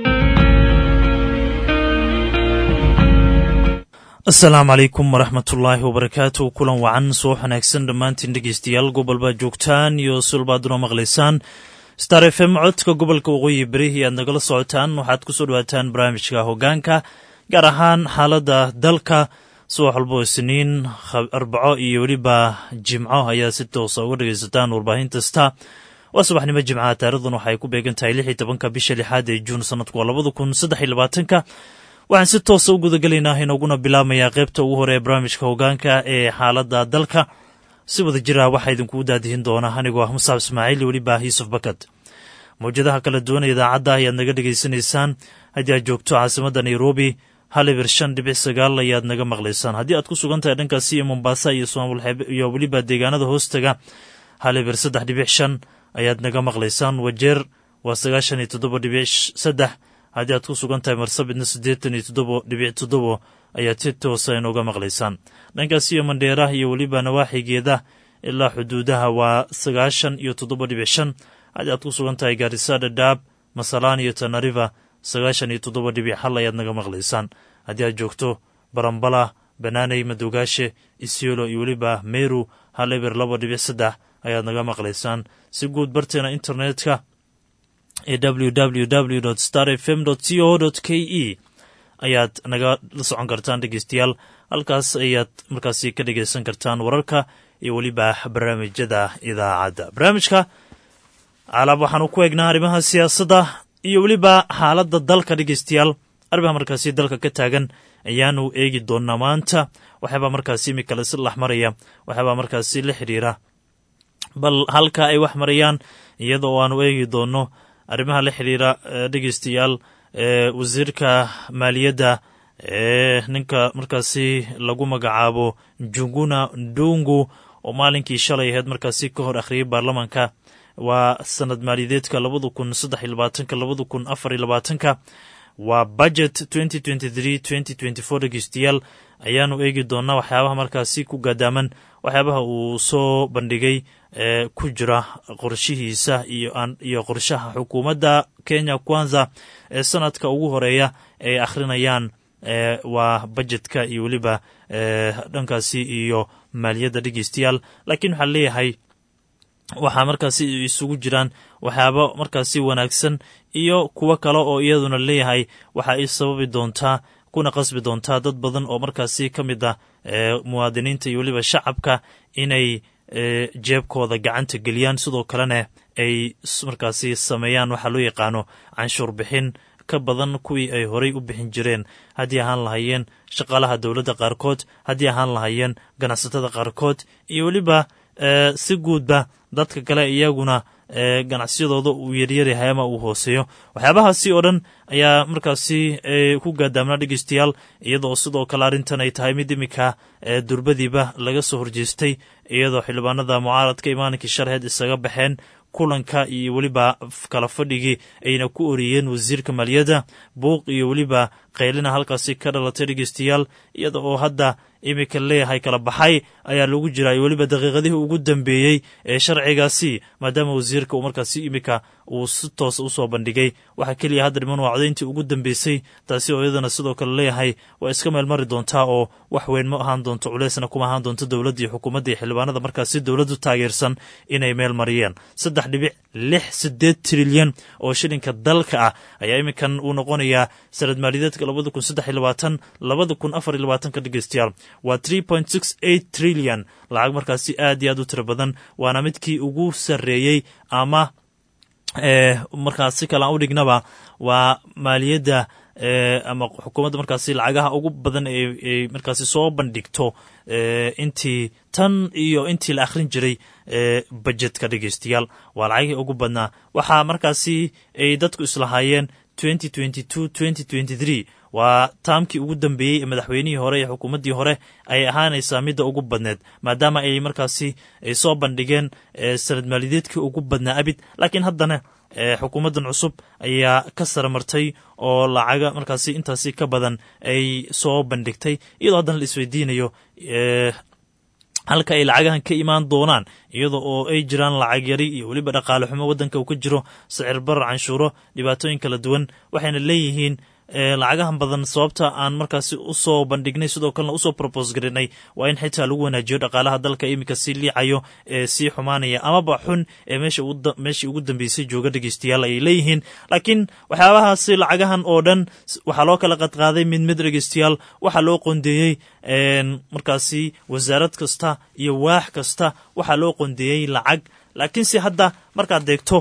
asalaamu calaykum waraxmatullaahi wabarakaatu kulan wacan soo wanaagsan dhammaantiin dhegeystayaal gobolbaad joogtaan iyo sulbaad una maqlaysaan star f m codka gobolka waqooyi berihii aad nagala socotaan waxaad kusoo dhawaataan barnaamijka hogaanka gaar ahaan xaaladda dalka subax walbo isniin khab- arbaco iyo weliba jimco ayaa si toosa uga dhegaysataan warbaahin kasta waa subaxnimo jimcaha taarikhdan waxay ku beegan tahay lix iyo tobanka bisha lixaad ee juun sanadku waa labada kun saddex iyo labaatanka waxaan si toosa u gudagelaynaa inooguna bilaamayaa qaybta ugu hore ee barnaamijka hogaanka ee xaaladda dalka si wada jira waxaa idinkugu daadihin doona anigoo ah musaab ismaaciil iyo weliba yuusuf bakad mawjadaha kala duwan ee idaacadda ayaad naga dhegaysanaysaan haddii aad joogto caasimadda nairobi hal ibir shan dhibic sagaal ayaad naga maqlaysaan haddii aad ku sugan tahay dhankaasi iyo mombasa iyo soomaalxeebe iyo weliba deegaanada hoostaga hal ibir saddex dhibic shan ayaad naga maqlaysaan wajeer waa sagaashan iyo toddoba dhibic sh- saddex haddii aad ku sugan tahay marsabidna siddeetan iyo toddobo dhibic toddobo ayaad si toosa inooga maqlaysaan dhankaasi iyo mandheera iyo weliba nawaaxigeeda ilaa xuduudaha waa sagaashan iyo toddoba dhibic shan haddii aad ku sugan tahay gaarisa dhadhaab masalaan iyo tanariva sagaashan iyo toddoba dhibic hal ayaad naga maqlaysaan haddii aad joogto barambala banaaney madoogaashe isiolo iyo weliba meru hal eber laba dhibic saddex ayaad naga maqlaysaan si guud barteena internetka ee www star fm co k e ayaad naga la socon kartaan dhegeystayaal halkaas ayaad markaasi ka dhegeysan kartaan wararka iyo weliba barnaamijyada idaacadda barnaamijka alaab waxaanu ku eegnaa arrimaha siyaasadda iyo weliba xaaladda dalka dhegeystayaal arrimaha markaasi dalka ka taagan ayaanu eegi doonaa maanta waxyaabaa markaasi imika la isla maraya waxyaabaa markaasi la xidhiira bal halka ay wax marayaan iyada oo aanu eegi doono arrimaha la xidhiira eh, dhegeystayaal ee wasiirka maaliyadda ee ninka markaasi lagu magacaabo junguna ndungu oo maalinkii shalay ahayd markaasi ka hor akhriyay baarlamaanka waa sanad maaliyadeedka labada kun saddex iyo labaatanka labada kun afar iyo labaatanka waa budget dhegeystayaal ayaanu eegi doonaa waxyaabaha markaasi ku gaadaaman waxyaabaha uu soo bandhigay ee ku jira qorshihiisa iyo qorshaha xukuumadda kenya kwanza ee sanadka ugu horeeya ay akhrinayaan waa bajetka iyo weliba dhankaasi iyo maaliyadda dhegeystayaal laakiin waxaa leeyahay waxaa markaasi isugu jiraan waxyaabo markaasi wanaagsan iyo kuwo kale oo iyaduna leeyahay waxa ay sababi doontaa kuna qasbi doontaa dad badan oo markaasi ka mid ah muwaadiniinta iyo weliba shacabka inay jeebkooda gacanta geliyaan sidoo kalena ay markaasi sameeyaan waxaa loo yaqaano canshuur bixin ka badan kuwii ay horay u bixin jireen haddii ahaan lahayeen shaqaalaha dowladda qaarkood haddii ahaan lahayeen ganacsatada qaarkood iyo weliba si guudba dadka kale iyaguna ganacsiyadooda uu yaryaryahay ama uu hooseeyo waxyaabahaasi oo dhan ayaa markaasi ku gaadaamnaa dhegeystayaal iyadoo sidoo kale arrintan ay tahay mid iminka durbadiiba laga soo horjeestay iyadoo xildhibaanada mucaaradka imaaninkii sharheed isaga baxeen kulanka iyo weliba kala fadhigii ayna ku oriyeen wasiirka maaliyadda buuq iyo weliba qaylina halkaasi ka dhalatay dhegeystayaal iyada oo hadda iminka leeyahay kala baxay ayaa lagu jiraa iyo weliba daqiiqadihii ugu dambeeyey ee sharcigaasi maadaama wasiirka uu markaasi iminka uu si toos usoo bandhigay waxaa keliya hadda dhiman waa codayntii ugu dambeysay taasi oo iyadana sidoo kale leeyahay waa iska meel mari doontaa oo wax weyn ma ahaan doonto culeysna kuma ahaan doonto dowladda iyo xukuumadda iyo xildhibaanada markaasi dowladdu taageersan inay meel mariyeen saddex dhibic lix sideed trilyan oo shilinka dalka ah ayaa iminkan uu noqonayaa sanad maaliyadeedka labada kun saddex iyo labaatan labada kun afar iyo labaatanka dhegeystayaal waa tree point six eight trillion lacag markaasi aad iyo aad u tiro badan waana midkii ugu sarreeyey ama markaas si kale aan u dhignaba waa maaliyadda ama xukuumadda markaasi lacagaha ugu badan ay markaasi soo bandhigto intii tan iyo intii la akhrin jiray bajetka dhegeystayaal waa lacagihii ugu badnaa waxaa markaasi ay dadku islahaayeen waa taamkii ugu dambeeyey ee madaxweynihii hore ee xukuumaddii hore ayay ahaanaysaa midda ugu badneed maadaama ay markaasi ay soo bandhigeen sanad maaliyadeedkii ugu badnaa abid laakiin haddana xukuumaddan cusub ayaa ka saramartay oo lacaga markaasi intaasi ka badan ay soo bandhigtay iyadoo haddana la isweydiinayo halka ay lacagahan ka imaan doonaan iyada oo ay jiraan lacag yari iyo weliba dhaqaale xumo waddanka uu ka jiro sicir barar canshuuro dhibaatooyin kala duwan waxayna leeyihiin lacagahan badan sababta aan markaasi usoo bandhignay sidoo kalena usoo robos garinay waa in xitaa lagu wanaajiyo dhaqaalaha dalka iminka sii liicayo ee sii xumaanaya amaba xun ee meeshii ugu dambeysay jooga dhegeystayaal ayay leeyihiin laakiin waxyaabahaasi lacagahan oo dhan waxaa loo kala qadqaaday mid mid dhegeystayaal waxaa loo qondeeyey markaasi wasaarad kasta iyo waax kasta waxaa loo qondeeyey lacag laakiinse hadda markaad deegto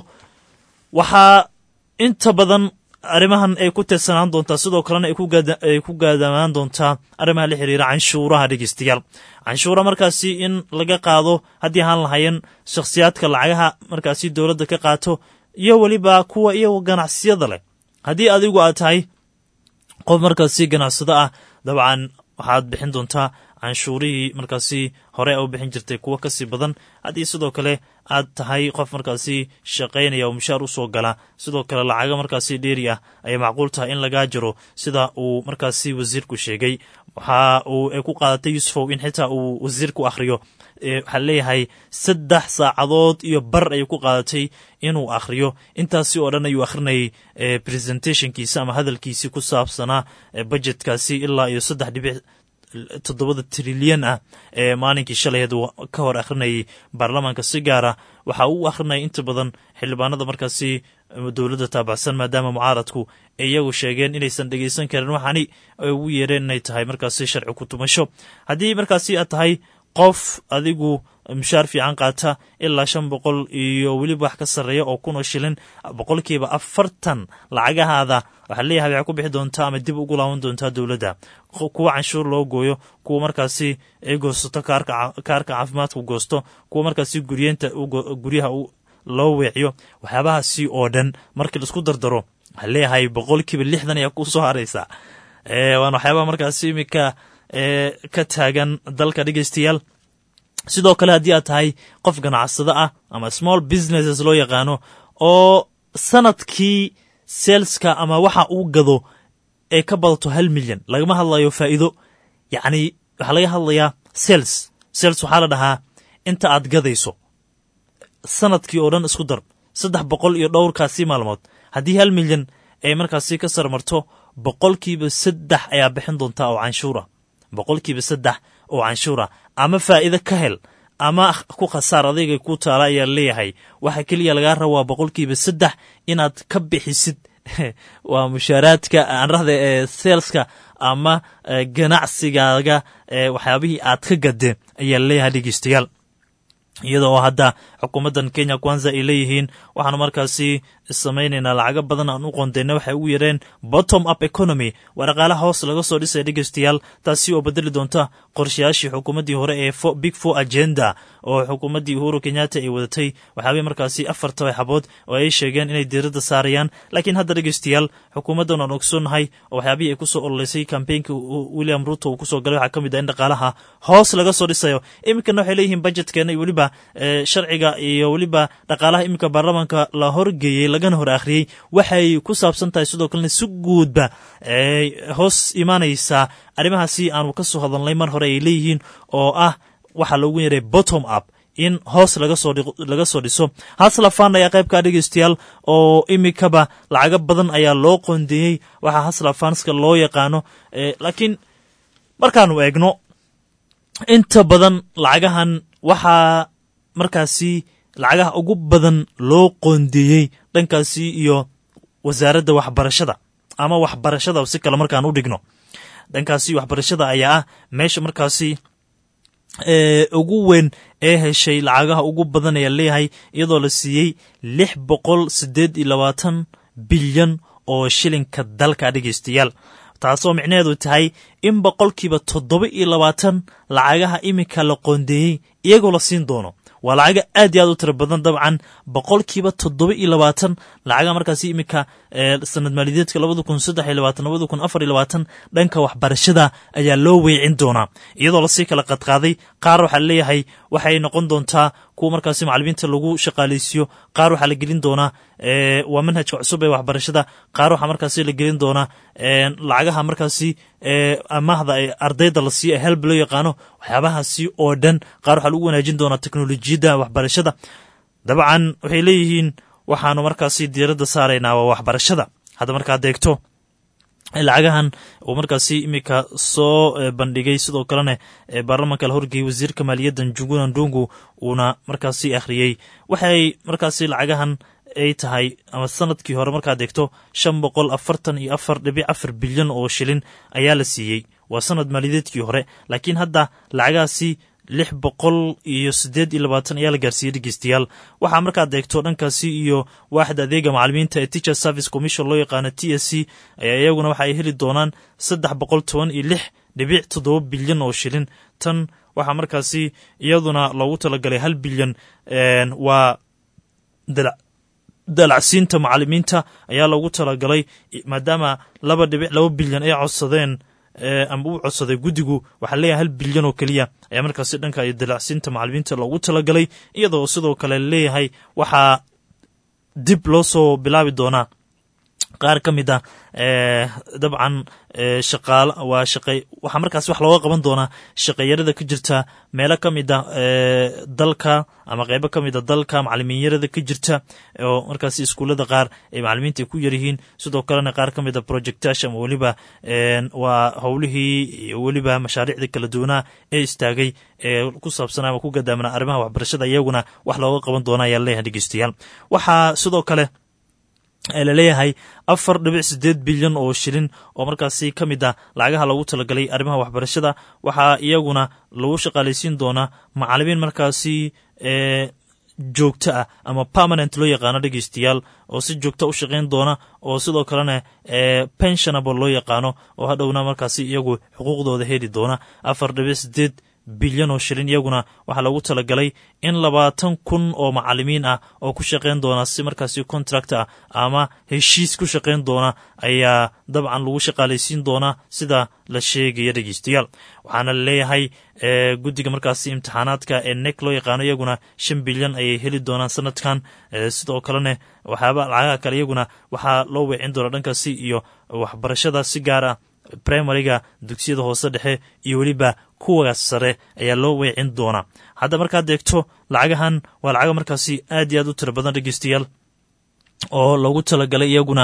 waxaa inta badan arrimahan ay ku teedsanaan doontaa sidoo kalena ay ku gaadamaan doontaa arrimaha la xiriira canshuuraha dhegeystayaal canshuura markaasi in laga qaado haddii ahaan lahayen shakhsiyaadka lacagaha markaasi dowladda ka qaato iyo weliba kuwa iyagoo ganacsiyada leh haddii adigu aad tahay qof markaasi ganacsado ah dabcan waxaad bixin doontaa canshuurihii markaasi hore a u bixin jirtay kuwo kasii badan haddii sidoo kale aad tahay qof markaasi shaqaynaya oo mushaar usoo gala sidoo kale lacaga markaasi dheeri ah ayay macquul tahay in lagaa jiro sida uu markaasi wasiirku sheegay waxa uu ay ku qaadatay yusufow in xitaa uu wasiirku akhriyo waxaa leeyahay saddex saacadood iyo bar ayay ku qaadatay inuu akhriyo intaasi oo dhan ayuu akhrinayay presentationkiisa ama hadalkiisii ku saabsanaa budgetkaasi ilaa iyo saddex dhibic toddobada trilyan ah ee maalinkii shalayeed uu ka hor akhrinayay baarlamaanka si gaara waxa uu akhrinayay inta badan xildhibaanada markaasi dowladda taabacsan maadaama mucaaradku iyagu sheegeen inaysan dhegeysan karin waxaani ay ugu yeereen inay tahay markaasi sharci ku tumasho haddii markaasi aad tahay qof adigu mushaar fiican qaata ilaa shan boqol iyo weliba wax ka sarreeya oo kunoo shilin boqolkiiba afartan lacagahaada waxaa leeyahay waxay ku bixi doontaa ama dib ugu laaban doontaa dowladda kuwa canshuur loo gooyo kuwa markaasi ay goosato kaarka caafimaadku goosto kuwa markaasi guryeenta guryaha loo weeciyo waxyaabahaasi oo dhan markii laisku dardaro waxaa leeyahay boqolkiiba lixdan ayaa ku soo haraysa waana waxyaabaha markaasi iminka ka taagan dalka dhegeystayaal sidoo kale haddii aad tahay qof ganacsado ah ama small businesses loo yaqaano oo sanadkii saleska ama waxa uu gado ay ka badato hal milyan lagama hadlayo faa'iido yacni waxaa laga hadlayaa sales sales waxaa la dhahaa inta aad gadayso sanadkii oo dhan isku dar saddex boqol iyo dhowrkaasi maalmood haddii hal milyan ay markaasi ka sarmarto boqolkiiba saddex ayaa bixin doontaa oo canshuura boqolkiiba saddex oo canshuura ama faa'iido ka hel ama ku khasaar adayga ku taala ayaa leeyahay waxa keliya lagaa rabaa boqolkiiba saddex inaad ka bixisid waa mushaaraadka aan rahda ee seelska ama ganacsigaaga waxyaabihii aad ka gadeen ayaa leeyahay dhegeystayaal iyada oo hadda xukuumaddan kenya kwanza ay leeyihiin waxaanu markaasi samaynaynaa lacago badan aan u qondeyna waxay ugu yareen bottom up economy waa dhaqaalaha hoos laga soo dhisaya dhegeystayaal taasi oo bedeli doonta qorshayaashii xukuumaddii hore ee big four agenda oo xukuumaddii uhuru kenyatta ay wadatay waxyaabay markaasi afar tabaxabood oo ay sheegeen inay diiradda saarayaan laakiin hadda dhegeystayaal xukuumaddan aan ogsoonnahay oo waxyaabihii ay kusoo ololeysay kambeynka william ruto uu kusoo galay waxaa ka mid ah in dhaqaalaha hoos laga soo dhisayo iminkana waxay leeyihiin budjetkeena iyo weliba sharciga iyo weliba dhaqaalaha iminka baarlamaanka la horgeeyey lagana hor akhriyey waxay ku saabsan tahay sidoo kalena si guudba hoos imaanaysaa arrimahaasi aanu ka soo hadalnay mar hore ay leeyihiin oo ah waxaa loogu yaray bottom up in hoos laga soo dhiso haslafan ayaa qaybkaa dhegeystayaal oo iminkaba lacago badan ayaa loo qondeeyey waxaa haslafanska loo yaqaano laakiin markaanu eegno inta badan lacagahan waxaa markaasi lacagaha ugu badan loo qoondeeyey dhankaasi iyo wasaaradda waxbarashada ama waxbarashada si kale markaan u dhigno dhankaasi waxbarashada ayaa ah meesha markaasi ugu weyn ee heshay lacagaha ugu badan ayaa leeyahay iyadoo la siiyey lix boqol siddeed iyo labaatan bilyan oo shilinka dalka dhegeystayaal taasoo micnaheedu tahay in boqolkiiba toddoba iyo labaatan lacagaha iminka la qoondeeyey iyagoo la siin doono waa lacaga aad iyo aad u tira badan dabcan boqolkiiba toddoba iyo labaatan lacaga markaasi iminka sanad maaliyadeedka labada kun saddex iyo labaatan labada kun afar iyo labaatan dhanka waxbarashada ayaa loo weecin doonaa iyadoo lasii kala qadqaaday qaar waxaa leeyahay waxay noqon doontaa kuwa markaasi macalimiinta lagu shaqaaleysiiyo qaar waxaa la gelin doonaa waa manhajka cusub ee waxbarashada qaar waxaa markaasi la gelin doonaa lacagaha markaasi amaahda ee ardayda la siiyo ee helb loo yaqaano waxyaabahaasi oo dhan qaar waxaa lagu wanaajin doonaa teknolojiyadda waxbarashada dabcan waxay leeyihiin waxaanu markaasi diiradda saaraynaa waa waxbarashada hadda markaad eegto lacagahan uu markaasi iminka soo bandhigay sidoo kalena baarlamaanka la horgeeyey wasiirka maaliyadda njuguna ndungu uuna markaasi akhriyey waxay markaasi lacagahan ay tahay ama sanadkii hore markaad eegto shan boqol afartan iyo afar dhibic afar bilyan oo shilin ayaa la siiyey waa sanad maaliyadeedkii hore laakiin hadda lacagahaasi lix boqol iyo siddeed iyo labaatan ayaa la gaarsiiyey dhegeystayaal waxaa markaad eegto dhankaasi iyo waaxda adeega macalimiinta ee teacher service commission loo yaqaano t s c ayaa iyaguna waxa ay heli doonaan saddex boqol toban iyo lix dhibic toddoba bilyan oo shilin tan waxaa markaasi iyaduna loogu talagalay hal bilyan waa dalacsiinta macalimiinta ayaa loogu talagalay maadaama laba dhibic laba bilyan ay codsadeen ama uu codsaday guddigu waxaa leeyahay hal bilyan oo keliya ayaa markaasi dhanka iyo dalacsiinta macalimiinta loogu talagalay iyadoo sidoo kale leeyahay waxaa dib loo soo bilaabi doonaa qaar ka mid ah dabcan shaqaal waa shaqay waxaa markaasi wax looga qaban doonaa shaqeeyarada ka jirta meelo ka mid a dalka ama qeybo ka mid a dalka macalimiinyarada ka jirta oo markaasi iskuullada qaar ay macalimiinta ku yaryihiin sidoo kalena qaar ka mid a projectash ama weliba waa howlihii iyo weliba mashaariicda kala duwanaa ee istaagay ee ku saabsan ama ku gadaamana arrimaha waxbarashada iyaguna wax looga qaban doona ayaa leeyahay dhegeystayaal waxaa sidoo kale laleeyahay afar dhibic sideed bilyan oo shilin oo markaasi ka mid ah lacagaha loogu talagalay arrimaha waxbarashada waxaa iyaguna lagu shaqaalaysiin doonaa macalimiin markaasi joogto ah ama permanent loo yaqaano dhegeystayaal oo si joogta u shaqayn doona oo sidoo kalena pensionable loo yaqaano oo hadhowna markaasi iyagu xuquuqdooda heli doona afar dhibic sideed bilyan oo shilin iyaguna waxaa loogu talagalay in labaatan kun oo macalimiin ah oo ku shaqayn doona si markaasi contract ah ama heshiis ku shaqayn doona ayaa dabcan lagu shaqaalaysiin doonaa sida la sheegaya dhegeystayaal waxaana laleeyahay guddiga markaasi imtixaanaadka ee nek loo yaqaano iyaguna shan bilyan ayay heli doonaan sanadkan sidoo kalena waxyaaba lacagaha kale iyaguna waxaa loo weecin doonaa dhankaasi iyo waxbarashada si gaar ah primariga dugsiyada hoose dhexe iyo weliba kuwa sare ayaa loo weecin doonaa hadda markaad eegto lacagahan waa lacaga markaasi aad iyo aad u tiro badan dhegeystayaal oo loogu talagalay iyaguna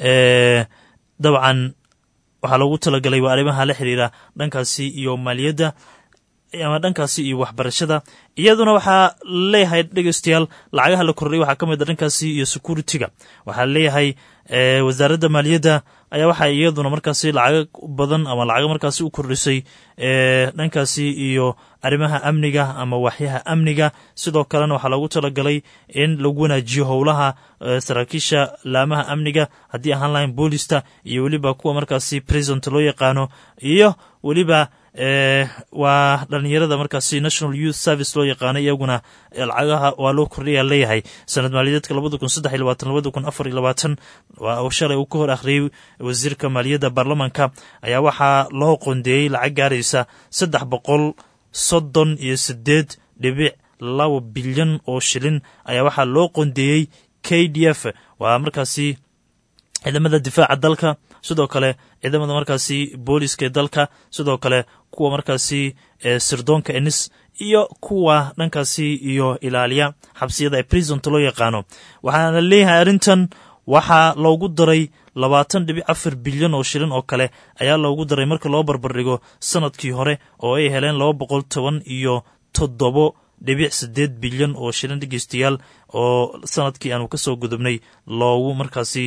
dabcan waxaa loogu talagalay waa arrimaha la xiriira dhankaasi iyo maaliyadda ama dhankaasi iyo waxbarashada iyaduna waxaa leeyahay dhegeystayaal lacagaha la kordhay waxaa ka mid a dhankaasi iyo security-ga waxaa leeyahay wasaaradda maaliyadda ayaa waxaa iyaduna markaasi lacago badan ama lacago markaasi u kordhisay dhankaasi iyo arrimaha amniga ama waxyaha amniga sidoo kalena waxaa loogu talagalay in lagu wanaajiyo howlaha saraakiisha laamaha amniga haddii ahaan lahayn boolista iyo weliba kuwa markaasi president loo yaqaano iyo weliba waa dhalinyarada markaasi national youth service loo yaqaano iyaguna lacagaha waa loo kordhaya leeyahay sanad maaliyadeedka labada kun saddex iyo labaatan labada kun afar iyo labaatan waa shalay uu ka hor akhriyey wasiirka maaliyadda baarlamanka ayaa waxaa loo qondeeyey lacag gaaraysa saddex boqol soddon iyo sideed dhibic laba bilyan oo shilin ayaa waxaa loo qondeeyey k d f waa markaasi ciidamada difaaca dalka sidoo kale ciidamada markaasi booliska ee dalka sidoo kale kuwa markaasi sirdoonka enis iyo kuwa dhankaasi iyo ilaaliya xabsiyada ee prisonta loo yaqaano waxaana leeyahay arrintan waxaa loogu daray labaatan dhibic afar bilyan oo shilin oo kale ayaa loogu daray marka loo barbardhigo sanadkii hore oo ay heleen laba boqol toban iyo toddobo dhibic siddeed bilyan oo shilin dhegeystayaal oo sanadkii aanu ka soo gudubnay loogu markaasi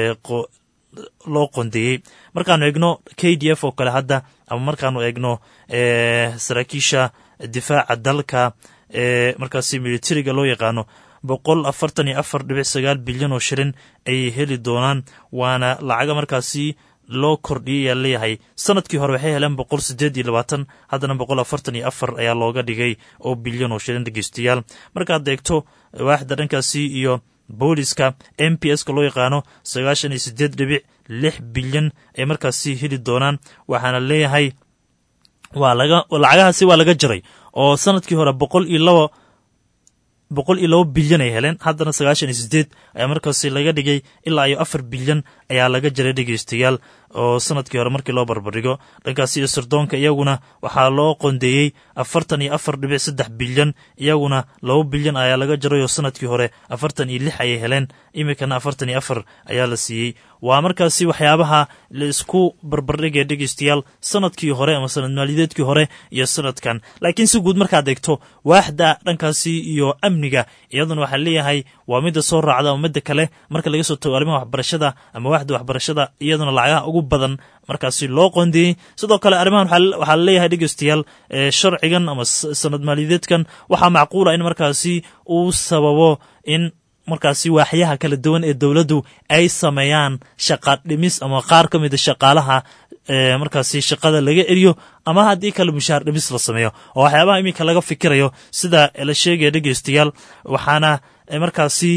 loo qondeeyey markaanu eegno k d f oo kale hadda ama markaanu eegno saraakiisha difaaca dalka ee markaasi militariga loo yaqaano boqol afartan iyo afar dhibic sagaal bilyan oo shilin ayay heli doonaan waana lacaga markaasi loo kordhiyay ayaa leeyahay sanadkii hore waxay heleen boqol sideed iyo labaatan haddana boqol afartan iyo afar ayaa looga dhigay oo bilyan oo shilin dhegeystayaal markaad eegto waaxda dhankaasi iyo booliska m p s ka loo yaqaano sagaashan iyo sideed dhibic lix bilyan ay markaasi heli doonaan waxaana leeyahay waa laga lacagahaasi waa laga jaray oo sanadkii hore boqol iyo laba boqol iyo laba bilyan ay heleen haddana sagaashan iyo sideed ayaa markaasi laga dhigay ilaa iyo afar bilyan ayaa laga jaray dhegeystayaal oo sanadkii hore markii loo barbardhigo dhankaasi iyo sirdoonka iyaguna waxaa loo qondeeyey afartan iyo afar dhibic saddex bilyan iyaguna laba bilyan ayaa laga jaray oo sanadkii hore afartan iyo lix ayay heleen iminkana afartan iyo afar ayaa la siiyey waa markaasi waxyaabaha la isku barbardhigaya dhegeystayaal sanadkii hore ama sanad maaliyadeedkii hore iyo sanadkan laakiin si guud markaad eegto waaxda dhankaasi iyo amniga iyaduna waxaa leeyahay waa midda soo raacda ama midda kale marka laga soo tago arrimaha waxbarashada ama waaxda waxbarashada iyaduna lacagaha ugu badan markaasi loo qondeeyey sidoo kale arrimahan waxaa laleeyahay dhegeystayaal sharcigan ama sanad maaliyadeedkan waxaa macquula in markaasi uu sababo in markaasi waaxyaha kala duwan ee dowladdu ay sameeyaan shaqa dhimis ama qaar ka mida shaqaalaha markaasi shaqada laga eriyo ama haddii kale mushaar dhimis la sameeyo oo waxyaabaha iminka laga fikirayo sida la sheegaya dhegeystayaal waxaana markaasi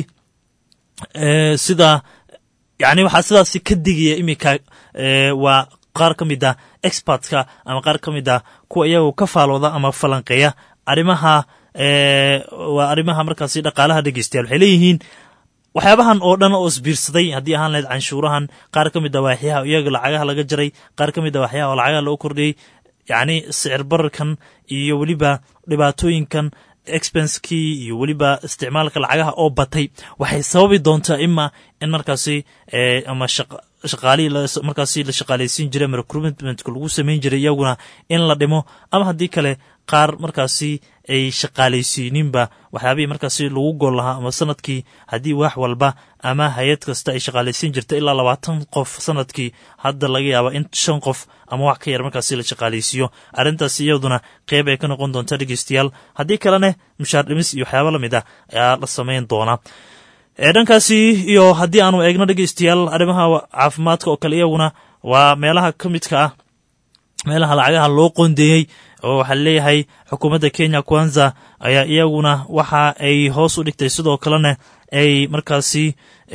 sida yani waxaa sidaasi ka digaya iminka waa qaar ka mid a expertka ama qaar ka mid a kuwa iyagu ka faalooda ama falanqeeya arrimaha waa arrimaha markaasi dhaqaalaha dhegeystayaal waxay leeyihiin waxyaabahan oo dhan oo isbiirsaday haddii ahaan lahayd canshuurahan qaar ka mid a waaxyaha iyaga lacagaha laga jaray qaar ka mid a waxyaha oo lacagaha loo kordhiyey yacni sicir bararkan iyo weliba dhibaatooyinkan expensekii iyo weliba isticmaalka lacagaha oo batay waxay sababi doontaa ima in markaasi ama shaqaalihii markaasi la shaqaalaysiin jiray ama recruitmentka lagu samayn jiray iyaguna in la dhimo ama haddii kale qaar markaasi ay shaqaalaysiininba waxyaabihii markaasi lagu gool lahaa ama sanadkii haddii wax walba ama hay-ad kasta ay shaqaalaysiin jirta ilaa labaatan qof sanadkii hadda laga yaaba in shan qof ama wax ka yar markaasi la shaqaalaysiiyo arrintaasi iyaduna qeyb ay ka noqon doonta dhegeystayaal haddii kalene mushaar dhimis iyo waxyaaba lamid ah ayaa la samayn doonaa dhankaasi iyo haddii aanu eegno dhegeystayaal arrimaha caafimaadka oo kale iyaguna waa meelaha ka midka ah meelaha lacagaha loo qondeeyey oo waxaa leeyahay xukuumadda kenya kwanza ayaa iyaguna waxa ay hoos u dhigtay sidoo kalena ay markaasi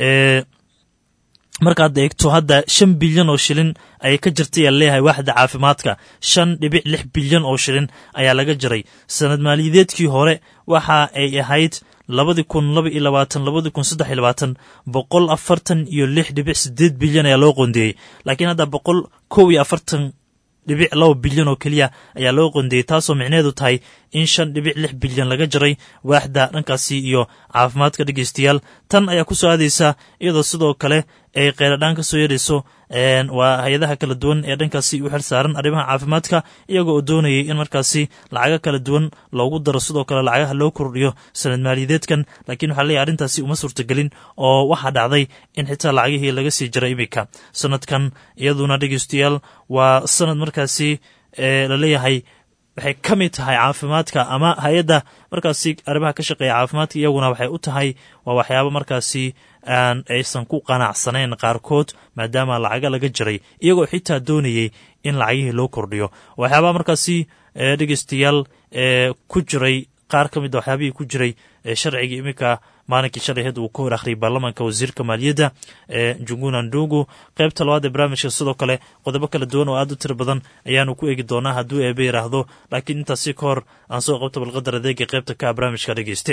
markaad eegto hadda shan bilyan oo shilin ayay ka jirtay aa leeyahay waaxda caafimaadka shan dhibic lix bilyan oo shilin ayaa laga jiray sanad maaliyadeedkii hore waxa ay ahayd labadii kun laba iyo labaatan labadii kun saddex iyo labaatan boqol afartan iyo lix dhibic sideed bilyan ayaa loo qondeeyey laakiin hadda boqol kow iyo afartan dhibic laba bilyan oo keliya ayaa loo qondeeyey taasoo micneheedu tahay in shan dhibic lix bilyan laga jaray waaxda dhankaasi iyo caafimaadka dhegeystayaal tan ayaa ku soo aadaysa iyadoo sidoo kale ay kheyradhaan ka soo yeerayso waa hay-adaha kala duwan ee dhankaasi u xil saaran arrimaha caafimaadka iyago oo doonayay in markaasi lacago kala duwan loogu daro sidoo kale lacagaha loo kordhiyo sanad maaliyadeedkan laakiin waxaa leeyahy arrintaasi uma suurtagelin oo waxaa dhacday in xitaa lacagihii laga sii jiray iminka sanadkan iyaduna dhegeystayaal waa sanad markaasi laleeyahay waxay ka mid tahay caafimaadka ama hay-adda markaasi arrimaha ka shaqeeya caafimaadka iyaguna waxay u tahay waa waxyaabo markaasi aan aysan ku qanacsanayn qaarkood maadaama lacaga laga jiray iyagoo xitaa doonayey in lacagihii loo kordhiyo waxyaabaha markaasi dhegeystayaal ku jiray qaar ka mida waxyaabihii ku jiray sharciga iminka maalinkii shalay had uu ka hor akhriyay baarlamaanka wasiirka maaliyadda ee junguna ndugu qaybta labaad ee barnaamijka sidoo kale qodobo kala duwan oo aad u tiro badan ayaanu ku eegi doonaa hadduu eebe yidhaahdo laakiin intaasi ka hor aan soo qabto balqadar adeega qaybta ka barnaamijka dhegeyste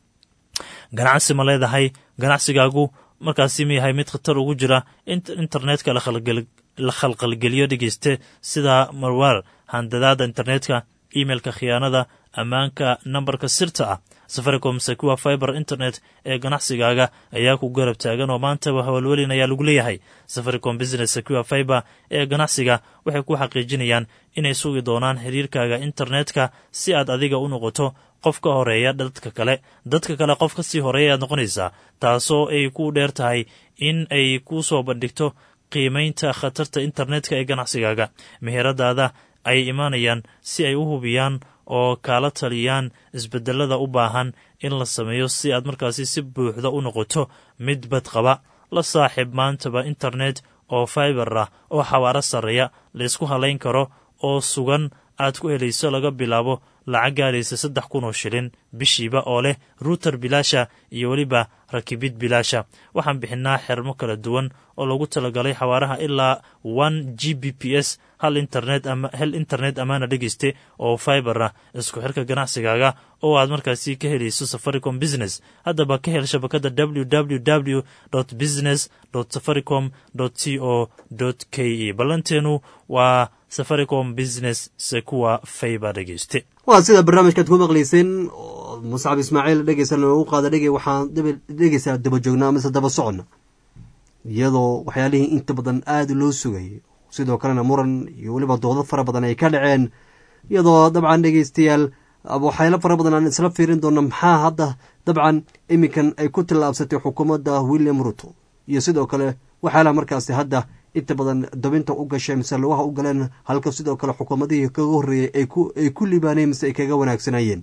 ganacsi ma leedahay ganacsigaagu markaasi ma yahay mid khatar ugu jira internetka la khalqalgeliyo dhegeyste sida marwaar handadaada internetka emailka khiyaanada ammaanka nambarka sirta ah safaricom secua fiber internet ee ganacsigaaga ayaa ku garab taagan oo maantaba hawalwelin ayaa lagu leeyahay safaricom business secua fiber ee ganacsiga waxay ku xaqiijinayaan inay sugi doonaan xiriirkaaga internetka si aad adiga u noqoto qof ka horeeya dadka kale dadka kale qof ka sii horeeya ayaad noqonaysaa taasoo ay ku dheer tahay in ay ku soo bandhigto qiimaynta khatarta internetka ee ganacsigaaga meheradaada ay imaanayaan si ay u hubiyaan oo kaala taliyaan isbedelada u baahan in la sameeyo si aad markaasi si buuxda u noqoto mid badqaba la saaxiib maantaba internet oo fiber ah oo xawaaro sarreeya laysku halayn karo oo sugan aad ku helayso laga bilaabo lacag gaaraysa saddex kun oo shilin bishiiba oo leh ruuter bilaasha iyo weliba rakibid bilaasha waxaan bixinaa xermo kala duwan oo lagu talagalay xawaaraha ilaa one g b p s hal internet hel internet amaana dhegeyste oo fiber ah isku xirka ganacsigaaga oo aad markaasi ka helayso safaricom business haddaba ka hel shabakada www business safaricom c o k e ballanteenu waa safaricom business sekuwa fiber dhegeyste waa sida barnaamijkaad ku maqlayseen muscab ismaaciil dhegeysan u qaada dhege waxaan dhegeysaa daba joognaa mise daba soconna iyadoo waxyaalihii inta badan aada loo sugayay sidoo kalena muran iyo weliba doodo fara badan ay ka dhaceen iyadoo dabcan dhegeystayaal waxyaalo fara badan aan isla fiirin doona maxaa hadda dabcan iminkan ay ku tallaabsatay xukuumadda william ruto iyo sidoo kale waxyaalaha markaasi hadda inta badan dabinta u gashay mise lugaha u galeen halka sidoo kale xukuumadihii kaga horreeyey ay ku libaaneen mise ay kaga wanaagsanayeen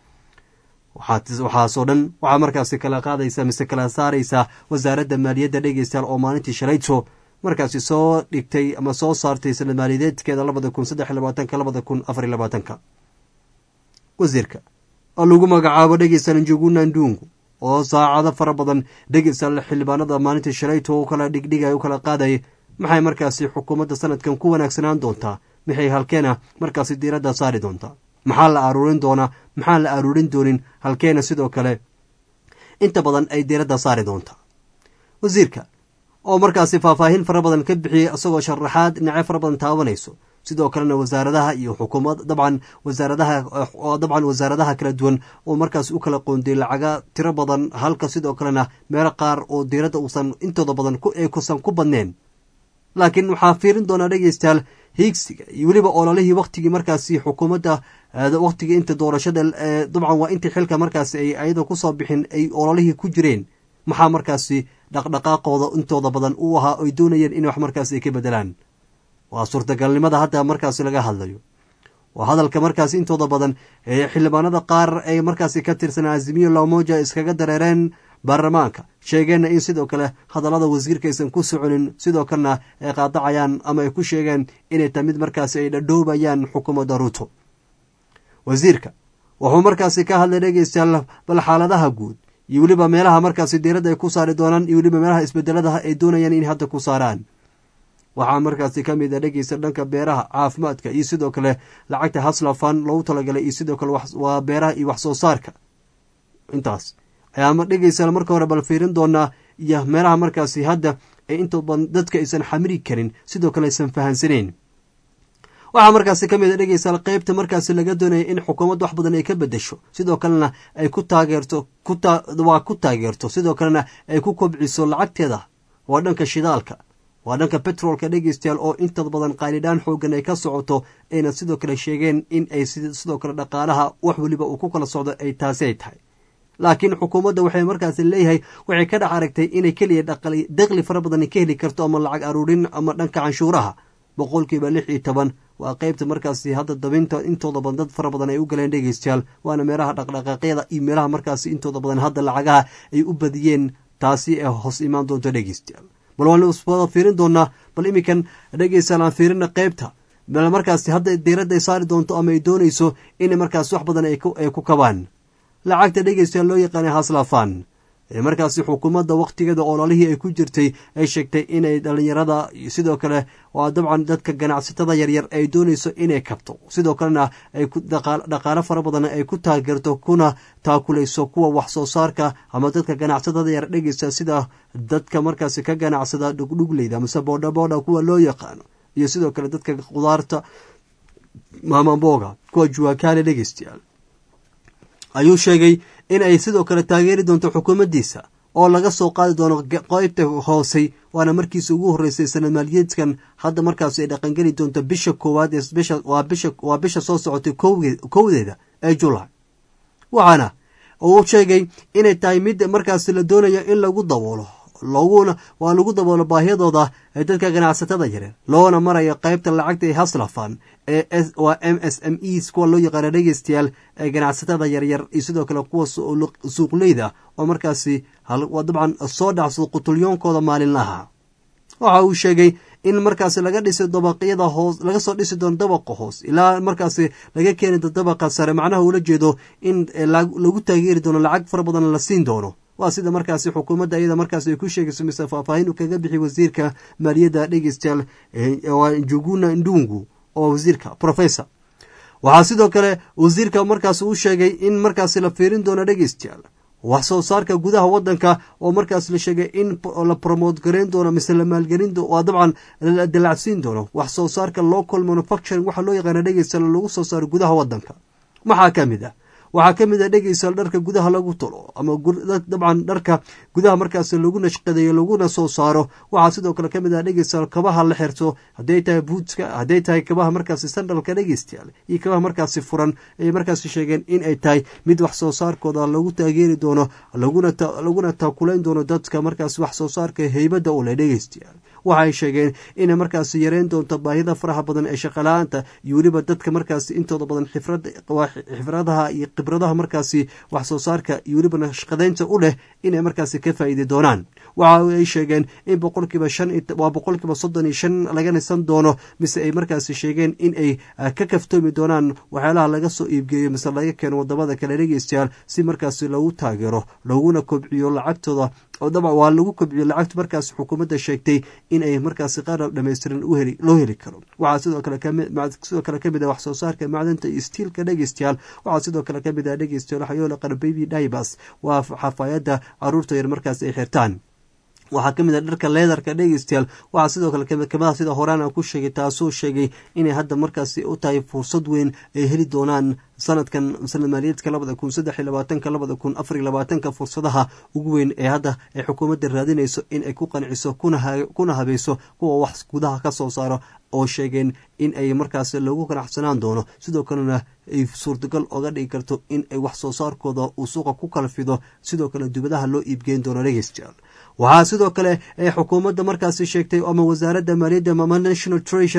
waxaasoo dhan waxaa markaasi kala qaadaysa mise kala saaraysaa wasaaradda maaliyadda dhegeystayaal oo maalintii shalayto markaasi soo dhigtay ama soo saartay sanad maaliyadeedkeeda labada kun saddex labaatanka labada kun afar labaatanka wasiirka oo lagu magacaabo dhegeystayaal njuguna ndungu oo saacado fara badan dhegeystayaal xildhibaanada maalintii shalayto u kala dhigdhigay u kala qaadayay maxay markaasi xukuumadda sanadkan ku wanaagsanaan doontaa maxay halkeena markaasi diiradda saari doontaa maxaa la aruurin doonaa maxaan la aruurin doonin halkeena sidoo kale inta badan ay diiradda saari doontaa wasiirka oo markaasi faahfaahin fara badan ka bixiyey isagoo sharaxaad dhinacyo fara badan taabanayso sidoo kalena wasaaradaha iyo xukuumad dabcan wasaaradaha oo dabcan wasaaradaha kala duwan oo markaas u kala qoondiyey lacaga tiro badan halka sidoo kalena meelo qaar oo diiradda uusan intooda badan kusan ku badneen laakiin waxaa fiirin doonaa dhegeystayaal hiigsiga iyo weliba ololihii waktigii markaasi xukuumadda waktigii inta doorashada dabcan waa intii xilka markaasi ay ayada kusoo bixin ay ololihii ku jireen maxaa markaasi dhaqdhaqaaqooda intooda badan u ahaa oy doonayeen in wax markaasi ay ka bedelaan waa suurtagalnimada hadda markaasi laga hadlayo waa hadalka markaasi intooda badan ee xildhibaanada qaar ay markaasi ka tirsan azimiyo lamoja iskaga dareereen baarlamaanka sheegeenna in sidoo kale hadallada wasiirka aysan ku soconin sidoo kalena ay qaadacayaan ama ay ku sheegeen inay tahay mid markaasi ay dhadhoobayaan xukuumadda ruuto wasiirka wuxuu markaasi ka hadlay dhegeystayaal bal xaaladaha guud iyo weliba meelaha markaasi diiradda ay ku saari doonaan iyo weliba meelaha isbedeladaha ay doonayaan in hadda ku saaraan waxaa markaasi ka mid a dhegeysta dhanka beeraha caafimaadka iyo sidoo kale lacagta haslafan loogu talagalay iyo sidoo kale waa beeraha iyo wax soo saarka intaas ayaama dhegeysa marka hore bal fiirin doonaa iyo meelaha markaasi hadda ee inta badan dadka aysan xamiri karin sidoo kale aysan fahansaneyn waxaa markaasi ka mid a dhegeysa qeybta markaasi laga doonaya in xukuumad wax badan ay ka bedesho sidoo kalena ay ku taageerto waa ku taageerto sidoo kalena ay ku kobciso lacagteeda waa dhanka shidaalka waa dhanka betroolka dhegeystayaal oo inta badan qaanidhaan xoogan ay ka socoto ayna sidoo kale sheegeen in ay sidoo kale dhaqaalaha wax weliba uu ku kala socdo ay taasi ay tahay laakiin xukuumadda waxay markaasi leeyahay waxay ka dhex aragtay inay keliya daqli fara badan ka heli karto ama lacag aruurin ama dhanka canshuuraha boqolkiiba lix iyo toban waa qeybta markaasi hadda dabinta intooda badan dad fara badan ay u galeen dhegeystayaal waana meelaha dhaqdhaqaaqyada iyo meelaha markaasi intooda badan hadda lacagaha ay u badiyeen taasi ee hoos imaan doonto dhegeystayaal bal waan wada fiirin doonaa bal iminkan dhegeystayaal aan fiirina qeybta bal markaasi hadda diiradda ay saari doonto ama ay doonayso inay markaasi wax badan ay ku kabaan lacagta dhegeystayaal loo yaqaanay haslafan ee markaasi xukuumadda wakhtigeeda ololihii ay ku jirtay ay sheegtay inay dhalinyarada sidoo kale waa dabcan dadka ganacsatada yaryar ay doonayso inay kabto sidoo kalena ay dhaqaalo fara badan ay ku taageerto kuna taakulayso kuwa wax soo saarka ama dadka ganacsatada yar dhegeysta sida dadka markaasi ka ganacsada dhugdhugleyda mase boodhaboodha kuwa loo yaqaano iyo sidoo kale dadka khudaarta maamamboga kuwa juwakaale dhegeystayaal ayuu sheegay in ay sidoo kale taageeri doonto xukuumaddiisa oo laga soo qaadi doono qeybta hoosey waana markiisa ugu horreysay sanad maaliyeedkan hadda markaas ay dhaqangeli doonto bisha koowaad waa bisha soo socotay kowdeeda ee julaay waxaana uu sheegay inay tahay mid markaasi la doonayo in lagu daboolo loguna waa lagu daboolo baahiyadooda ee dadka ganacsatada yareer loona marayo qeybta lacagta ee haslafan ee waa m s m es kuwa loo yaqaana dhegeystayaal ee ganacsatada yaryar iyo sidoo kale kuwa suuqleyda oo markaasi dabcan soo dhacsado qutulyoonkooda maalinlaha waxa uu sheegay in markaasi laga dhisi dabaqyada hoos laga soo dhisi doono dabaqa hoos ilaa markaasi laga keeni doo dabaqa sare macnaha uula jeedo in lagu taageeri doono lacag fara badan la siin doono waa sida markaasi xukuumadda iyada markaas ay ku sheegayso mise faahfaahin uu kaga bixi wasiirka maaliyadda dhegeystayaal njuguna ndungu oo wasiirka professor waxaa sidoo kale wasiirka markaas uu sheegay in markaasi la fiirin doono dhegeystayaal wax soo saarka gudaha wadanka oo markaas la sheegay in la promote gareyn doono mise la maalgelin waa dabcan la dalacsiin doono wax soo saarka local manufacturing waxaa loo yaqaana dhegeystayaal lagu soo saaro gudaha wadanka maxaa ka mid ah waxaa ka mid a dhegeystayaal dharka gudaha lagu tolo ama dabcan dharka gudaha markaas lagu nashqadeeyo laguna soo saaro waxaa sidoo kale ka mid ah dhegeystayaal kabaha la xirto hadday tahay buutska hadday tahay kabaha markaasi sandalka dhegeystayaal iyo kabaha markaasi furan ay markaasi sheegeen in ay tahay mid wax soo saarkooda lagu taageeri doono laguna taakulayn doono dadka markaasi wax soo saarka heybadda u leh dhegeystayaal waxaay sheegeen inay markaasi yareyn doonto baahida faraha badan ee shaqala-aanta iyo weliba dadka markaasi intooda badan xifradaha iyo khibradaha markaasi wax soo saarka iyo weliba nashqadeynta u leh inay markaasi ka faa'iidi doonaan waxa ay sheegeen in boqolkiiba shan waa boqolkiiba soddon iyo shan laga nisan doono mise ay markaasi sheegeen in ay ka kaftoomi doonaan waxyaalaha laga soo iibgeeyo mise laga keeno wadamada kale dhegeystayaal si markaasi lagu taageero laguna kobciyo lacagtooda oo dabcan waa lagu kobciyo lacagta markaasi xukuumadda sheegtay in ay markaasi qaar dhammaystiran loo heli karo waxaa sidoo kale sidoo kale kamid ah wax soo saarka macdanta iyo stiilka dhegeystayaal waxaa sidoo kale kamid ah dhegeystayaal waxyoola qara baby dibas waa xafaayadda caruurta yar markaas ay xirtaan waxaa ka mid a dharka leedarka dhegeystayaal waxaa sidoo kale kamida sida horaan aan ku sheegay taasoo sheegay inay hadda markaasi u tahay fursad weyn ay heli doonaan sanadkan sanad maaliyaedka labada kun saddex iyo labaatanka labada kun afar iyo labaatanka fursadaha ugu weyn ee hadda ay xukuumadda raadinayso in ay ku qanciso kuna habayso kuwa wax gudaha ka soo saaro oo sheegeen in ay markaas lagu ganacsanaan doono sidoo kalena ay suurtagal oga dhigi karto in ay wax soo saarkooda uu suuqa ku kala fido sidoo kale dubadaha loo iibgeyn doono dhegeystayaal waxaa sidoo kale ee xukuumadda markaasi sheegtay ama wasaaradda maaliyadda ama national treasury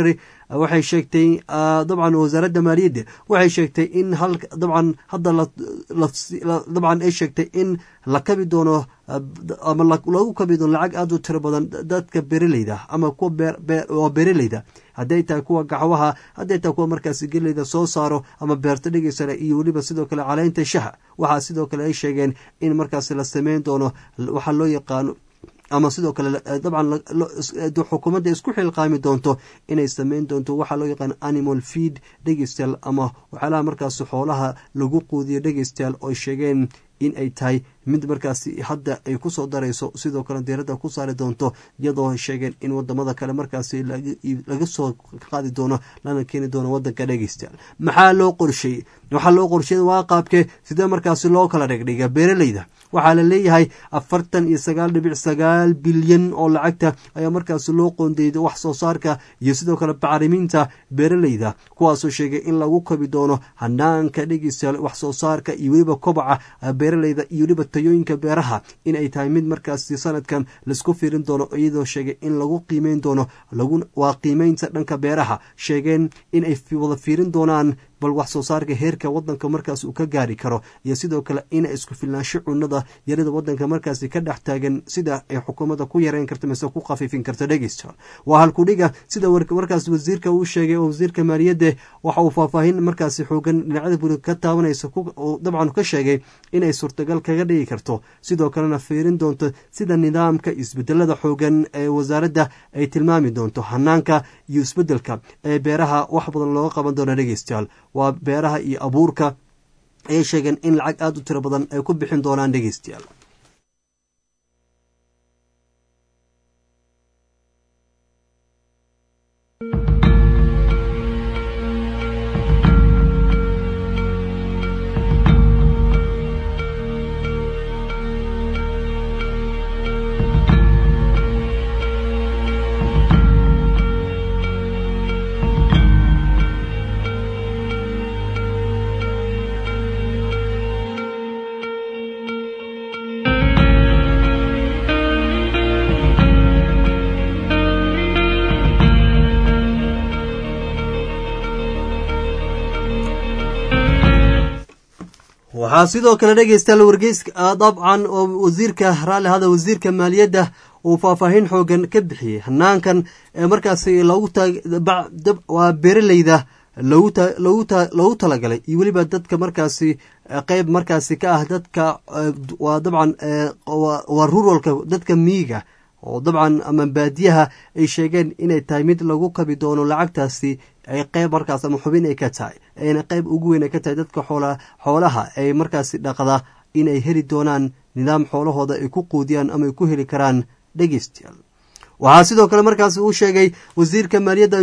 waxay sheegtay dabcan wasaaradda maaliyadda waxay sheegtay in hal dabcan hadda dabcan ay sheegtay in la kabi doono ama lagu kabi doono lacag aada u tiro badan dadka bereleyda ama kuwa waa bereleyda hadday tahay kuwa gaxwaha hadday tahay kuwa markaasi geleyda soo saaro ama beerto dhigaysana iyo weliba sidoo kale caleynta shaha waxaa sidoo kale ay sheegeen in markaasi la sameyn doono waxaa loo yaqaano ama sidoo kale dabcan xukuumadda isku xilqaami doonto inay sameyn doonto waxaa loo yaqaan animal feed dhegeystayaal ama waxyaalaha markaas xoolaha lagu quudiyo dhegeystayaal oo sheegeen in ay tahay mid markaasi hadda ay kusoo darayso sidoo kale diiradda ku saari doonto iyadoo sheegeen in wadamada kale markaasi laga soo qaadi doono lana keeni doono wadanka dhegeystayaal maxaa loo qorsheeyey waxaa loo qorsheeyay waa qaabke sidee markaasi loo kala dhigdhiga beeraleyda waxaa la leeyahay afartan iyo sagaal dhibic sagaal bilyan oo lacagta ayaa markaasi loo qoondeeyay wax soo saarka iyo sidoo kale bacriminta beeraleyda kuwaasoo sheegay in lagu kabi doono hanaanka dhegeystayaal wax soo saarka iyo weliba kobaca beeraleyda iyo weliba tayooyinka beeraha in ay tahay mid markaasi sanadkan laisku fiirin doono iyadoo sheegay in lagu qiimeyn doono waa qiimeynta dhanka beeraha sheegeen in ay wada fiirin doonaan bal wax soo saarka heerka wadanka markaas uu ka gaari karo iyo sidoo kale ina isku filnaansho cunada yarida wadanka markaasi ka dhex taagan sida ay xukuumadda ku yareyn karto mise ku khafiifin karto dhegeysta waa halkudhiga sida markaas wasiirka uu sheegay oo wasiirka maaliyadda waxa uu faahfaahin markaasi xoogan dhinacyada burig ka taabanaysa dabcan ka sheegay inay suurtagal kaga dhigi karto sidoo kalena fiirin doonto sida nidaamka isbedelada xoogan ee wasaaradda ay tilmaami doonto hanaanka iyo isbedelka ee beeraha wax badan looga qaban doono dhegeystayaal waa beeraha iyo abuurka ayay sheegeen in lacag aada u tiro badan ay ku bixin doonaan dhegeystayaal waxaa sidoo kale dhegeystayaal wargeyska dabcan oo wasiirka raalli hada wasiirka maaliyadda uu faahfaahin xoogan ka bixiyey hanaankan ee markaasi loogu waa beeraleyda loogu talagalay iyo weliba dadka markaasi qeyb markaasi ka ah dadka waa dabcan waa ruralka dadka miiga oo dabcan ama baadiyaha ay sheegeen inay tahay mid lagu kabi doono lacagtaasi ay qeyb markaas ama xubin ay ka tahay ayna qeyb ugu weyn ay ka tahay dadka xoolaha ay markaasi dhaqda inay heli doonaan nidaam xoolahooda ay ku quudiyaan ama ay ku heli karaan dhegeystayaal waxaa sidoo kale markaas uu sheegay wasiirka maaliyadda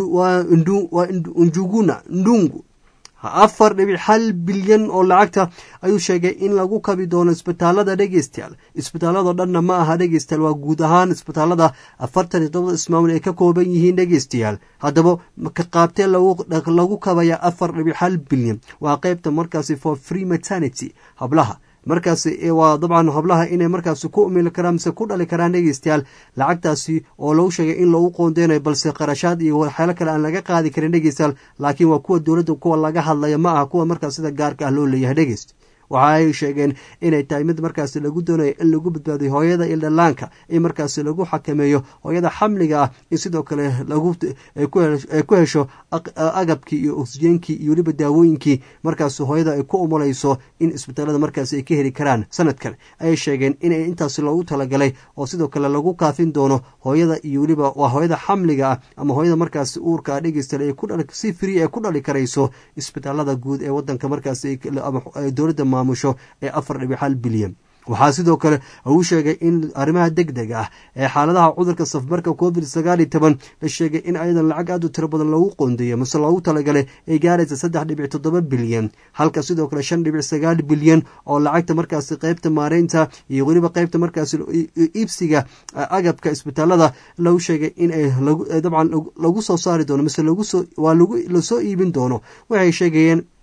njuguna ndungu afar dhibic hal bilyan oo lacagta ayuu sheegay in lagu kabi doono isbitaalada dhegeystayaal isbitaaladoo dhanna ma aha dhegeystayaal waa guud ahaan isbitaalada afartan iyo todobada ismaamul ay ka kooban yihiin dhegeystayaal haddaba ka qaabtee lagu kabaya afar dhibic hal bilyan waa qeybta markaasi for free maternity hablaha markaasi waa dabcan hablaha inay markaasi ku umili karaan mise ku dhali karaan dhegeystayaal lacagtaasi oo lagu sheegay in lagu qoondeynayo balse qarashaad iyo waxyaalo kale aan laga qaadi karin dhegeystayaal laakiin waa kuwa dowladda kuwa laga hadlaya ma aha kuwa markaas sida gaarka ah loo leeyahay dhegeyst waxa ay sheegeen inay tahay mid markaasi lagu doonayo in lagu badbaadiyo hooyada iyo dhallaanka in markaasi lagu xakameeyo hooyada xamliga ah in sidoo kale ay ku hesho agabkii iyo oksijeenkii iyo weliba daawooyinkii markaasi hooyada ay ku umulayso in isbitaalada markaasi ay ka heli karaan sanadkan ayay sheegeen inay intaasi loogu talagalay oo sidoo kale lagu kaafin doono hooyada iyo weliba waa hooyada xamliga ah ama hooyada markaasi uurka dhegeysta si free ee ku dhali karayso isbitaalada guud ee wadanka markaasi dowladda maamusho ee afar dhibic hal bilyan waxaa sidoo kale uu sheegay in arrimaha deg deg ah ee xaaladaha cudurka safmarka covid sagaal iyo toban la sheegay in ayadan lacag aad u tiro badan loogu qoondeeyo mase loogu talagalay ay gaaraysa saddex dhibic toddoba bilyan halka sidoo kale shan dhibic sagaal bilyan oo lacagta markaasi qeybta maareynta iyo weliba qeybta markaasi iibsiga agabka isbitaalada lagu sheegay in ay dabcan lagu soo saari doono mise waa lasoo iibin doono waxay sheegayeen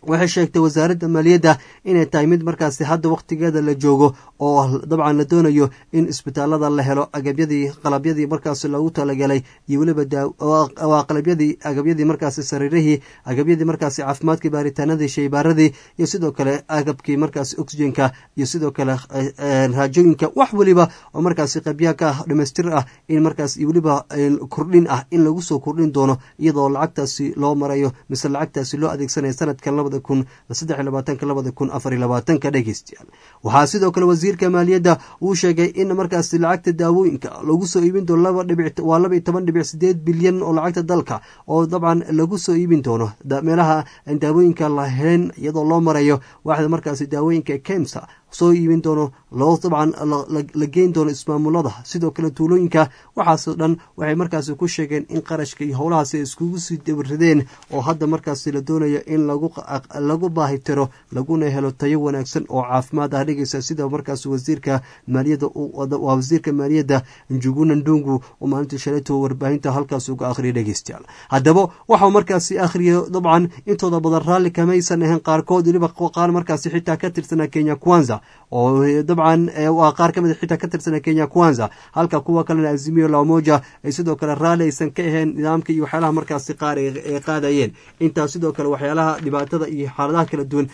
waxay sheegtay wasaaradda maaliyadda inay tahay mid markaasi hadda wakhtigeeda la joogo oo dabcan la doonayo in isbitaalada la helo agabyadii qalabyadii markaasi loogu talagalay iyo weliba waa qalabyadii agabyadii markaasi sariirihii agabyadii markaasi caafimaadkii baaritaanadii shaybaaradii iyo sidoo kale agabkii markaasi oxygenka iyo sidoo kale raajooyinka wax weliba oo markaasi qabyaa ka ah dhamaystir ah in markaas iyo weliba kordhin ah in lagu soo kordhin doono iyadoo lacagtaasi loo marayo mise lacagtaasi loo adeegsanaya sanadkan labada kun saddex iyo labaatanka labada kun afar iyo labaatanka dhegeystayaal waxaa sidoo kale wasiirka maaliyadda uu sheegay in markaasi lacagta daawooyinka lagu soo iibin doono laba dhibic waa laba iyo toban dhibic sideed bilyan oo lacagta dalka oo dabcan lagu soo iibin doono meelaha daawooyinka la helen iyadoo loo marayo waaxda markaasi daawooyinka kemsa soo iibin doono loo dabcan la geyn doono ismaamulada sidoo kale tuulooyinka waxaasoo dhan waxay markaasi ku sheegeen in qarashka iyo howlahaasi ay iskugu sii dabarideen oo hadda markaasi la doonayo in lagu baahitiro laguna helo tayo wanaagsan oo caafimaad ah dhegeysa sida markaas wasiirka maaliyadda waa wasiirka maaliyadda njuguna ndungu oo maalintii shalayto warbaahinta halkaas uga akhriyay dhegeystayaal haddaba waxau markaasi akhriya dabcan intooda badan raalli kamaysan ahayn qaarkood weliba qaar markaasi xitaa ka tirsanaa kenya kwanza oo dabcan waa qaar ka mid xitaa ka tirsana kenya kwanza halka kuwa kalena azimiyo lamoja ay sidoo kale raalli aysan ka ahayn nidaamka iyo waxyaalaha markaasi qaar ay qaadayeen intaas sidoo kale waxyaalaha dhibaatada iyo xaaladaha kala duwan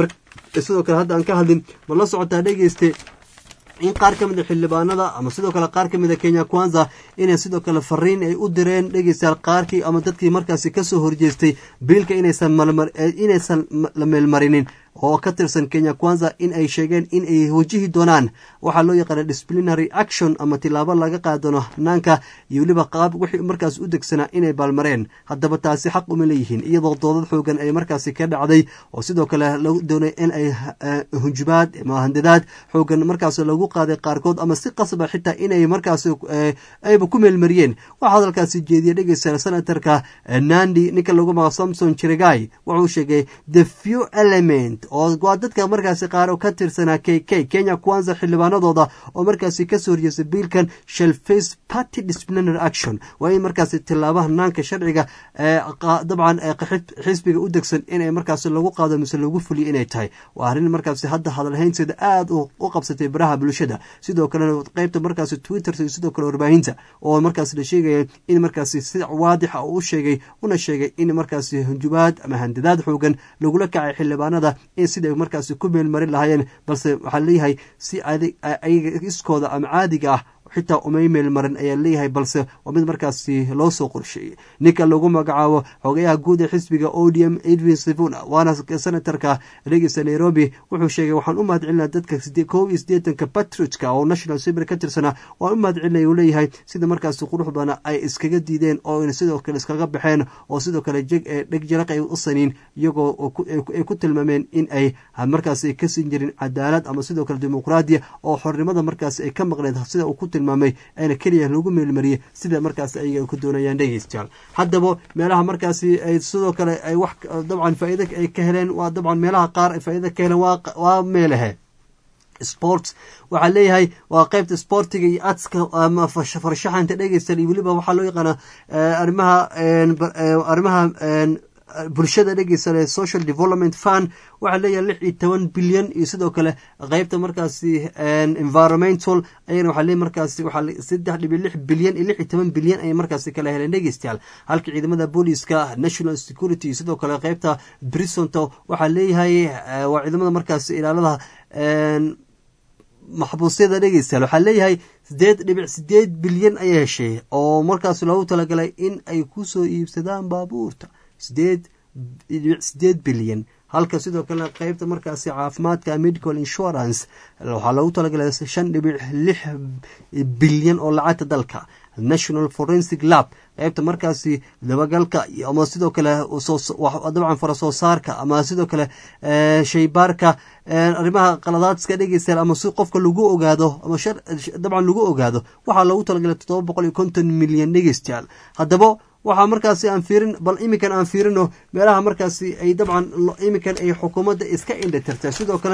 sidoo kale hadda aan ka hadlin ma la socotaa dhegeyste in qaar ka mida xildhibaanada ama sidoo kale qaar ka mida kenya kwanza inay sidoo kale fariin ay u direen dhegeystayaal qaarkii ama dadkii markaasi kasoo horjeestay biilka inaysan inaysan la meelmarinin oo ka tirsan kenya kwanza in ay sheegeen in ay wajihi doonaan waxaa loo yaqaana disciplinary action ama tilaabo laga qaadano hanaanka iyo weliba qaab wixii markaas u degsanaa inay baalmareen haddaba taasi xaq uma leeyihiin iyadoo doodad xoogan ay markaasi ka dhacday oo sidoo kale lagu doonay in ay hunjubaad ama handadaad xoogan markaas lagu qaaday qaarkood ama si qasba xitaa inay markaas ayba ku meelmariyeen waxaa hadalkaasi jeediyay dhegeysta senatarka nandi ninka lagu magaco samson jiregai wuxuu sheegay the few element oo waa dadka markaasi qaar oo ka tirsanaa k k kenya kwanza xildhibaanadooda oo markaasi kasoo horjeestay biilkan shall face party disciplinary action waa in markaasi tilaaba hanaanka sharciga dabcan xisbiga u degsan inay markaasi lagu qaado mise lagu fuliyo inay tahay waa arrin markaasi hadda hadalhaynteeda aada u qabsatay baraha bulshada sidoo kalena qeybta markaasi twitter iyo sidoo kale warbaahinta oo markaasi la sheegaya in markaasi si waadixa uu u sheegay una sheegay in markaasi hunjubaad ama handadaad xoogan lagula kacay xildhibaanada in siday markaasi ku meelmarin lahaayeen balse waxaa leeyahay si ayaga iskooda ama caadiga ah xitaa umay meelmarin ayaa leeyahay balse waa mid markaasi loo soo qorsheeyey ninka lagu magacaabo xogayaha guud ee xisbiga odium edwin sivuna waana senatarka dhegeysta nairobi wuxuu sheegay waxaan u mahad celinaa dadka koob iyo siddeetanka patriotka oo national sibir ka tirsana waan u mahad celinaya uu leeyahay sida markaasi qurux badana ay iskaga diideen oo sidoo kale iskaga baxeen oo sidoo kale dheg jaraq ay u saniin iyagoo ay ku tilmaameen in ay markaasi ka siin jirin cadaalad ama sidoo kale dimuqraadiya oo xornimada markaasi ay ka maqneed sida uu ku tilmaamay ayna keliya lagu meelmariyey sida markaas ayaga ku doonayaan dhegeystayaal haddaba meelaha markaasi ay sidoo kale ay wax dabcan faa'iida ay ka heleen waa dabcan meelaha qaar ay faa'iida ka heleen waa meelahe sports waxaa leeyahay waa qeybta sportiga iyo adska ama farshaxanta dhegeystayaal iyo weliba waxaa loo yaqaana arrimaha arrimaha bulshada dhegeysa social development fund waxaa leeyahay lix iyo toban bilyan iyo sidoo kale qeybta markaasi environmental ayana waxaa leeyahy markaasi waxaa saddex dhibi lix bilyan iyo lix iyo toban bilyan ayay markaasi kala heleen dhegeystayaal halka ciidamada booliska national security sidoo kale qeybta brisonto waxaa leeyahay waa ciidamada markaasi ilaalada maxbuusyada dhegeystayaal waxaa leeyahay sideed dhibic sideed bilyan ayay heshay oo markaas loogu talagalay in ay kusoo iibsadaan baabuurta sideed dhibic sideed bilyan halka sidoo kalena qeybta markaasi caafimaadka medical insurance waxaa loogu talagalay shan dhibic lix bilyan oo lacagta dalka national forensic lab qeybta markaasi dabagalka ama sidoo kale dabcan fara soo saarka ama sidoo kale shaybaarka arrimaha qaladaadska dhegeystayaal ama si qofka lagu ogaado ama dabcan lagu ogaado waxaa loogu talagalay toddoba boqol iyo konton milyan dhegeystayaal haddaba waxaa markaasi aan fiirin bal iminkan aan fiirino meelaha markaasi ay dabcan iminkan ay xukuumadda iska indhatirta sidoo kalena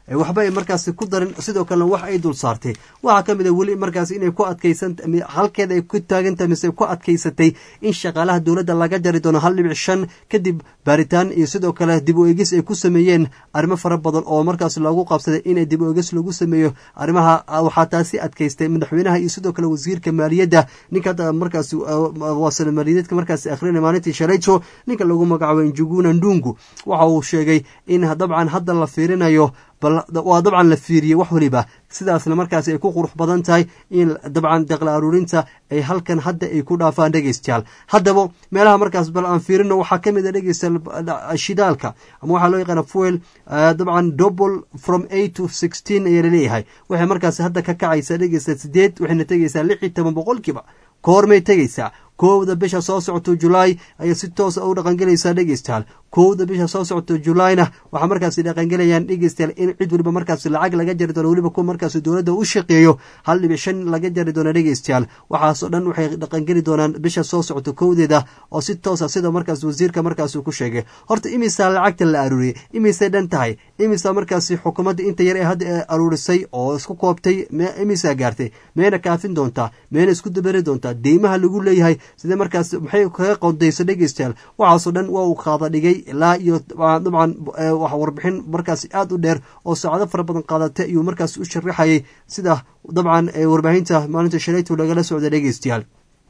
waxba ay markaasi ku darin sidoo kalena wax ay dul saartay waxaa ka mid a weli markaas inay ku adkaysan halkeeda ay ku taagantahay mise ku adkaysatay in shaqaalaha dowladda laga jari doono hal dhibic shan kadib baaritaan iyo sidoo kale dib u eegis ay ku sameeyeen arrimo fara badan oo markaas loogu qabsaday inay dib u eegis lagu sameeyo arrimaha waxaa taasi adkaystay madaxweynaha iyo sidoo kale wasiirka maaliyadda ninka markaas waa sana maaliyadeedka markaas akhrina maalintii shalayto ninka lagu magacaabo njuguna ndungu waxa uu sheegay in dabcan hadda la fiirinayo waa dabcan la fiiriyey wax weliba sidaasna markaas ay ku qurux badan tahay in dabcan daqla aruurinta ay halkan hadda ay ku dhaafaan dhegeystayaal haddaba meelaha markaas bal aan fiirino waxaa ka mid a dhegeystayaal shidaalka ama waxaa loo yaqaana fuel dabcan double from eight to sixteen ayaa laleeyahay waxay markaas hadda ka kacaysaa dhegeysta sideed waxayna tegeysaa lix iyo toban boqolkiiba koormay tegeysaa kowda bisha soo socoto julaay ayay si toosa u dhaqangelaysaa dhegeystayaal kowda bisha soo socoto julaayna waxaa markaasi dhaqangelayaan dhegeystayaal in cid weliba markaasi lacag laga jari doono weliba kuwa markaasi dowladda u shaqeeyo hal dhibic shan laga jari doono dhegeystayaal waxaasoo dhan waxay dhaqangeli doonaan bisha soo socoto kowdeeda oo si toosa sida markaas wasiirka markaas uu ku sheegay horta imisaa lacagta la aruuriyey imisay dhan tahay imisa markaasi xukuumadda inta yar ee hadda aruurisay oo isku koobtay imisaa gaartay meyna kaafin doontaa meyna isku dabari doontaa deymaha lagu leeyahay sidee markaas maxay kaga qodayso dhegeystayaal waxaasoo dhan waa uu qaada dhigay ilaa iyo dabcan warbixin markaas aada u dheer oo saacado fara badan qaadatay ayuu markaas u sharaxayay sida dabcan warbaahinta maalinta shalaytu lagala socda dhegeystayaal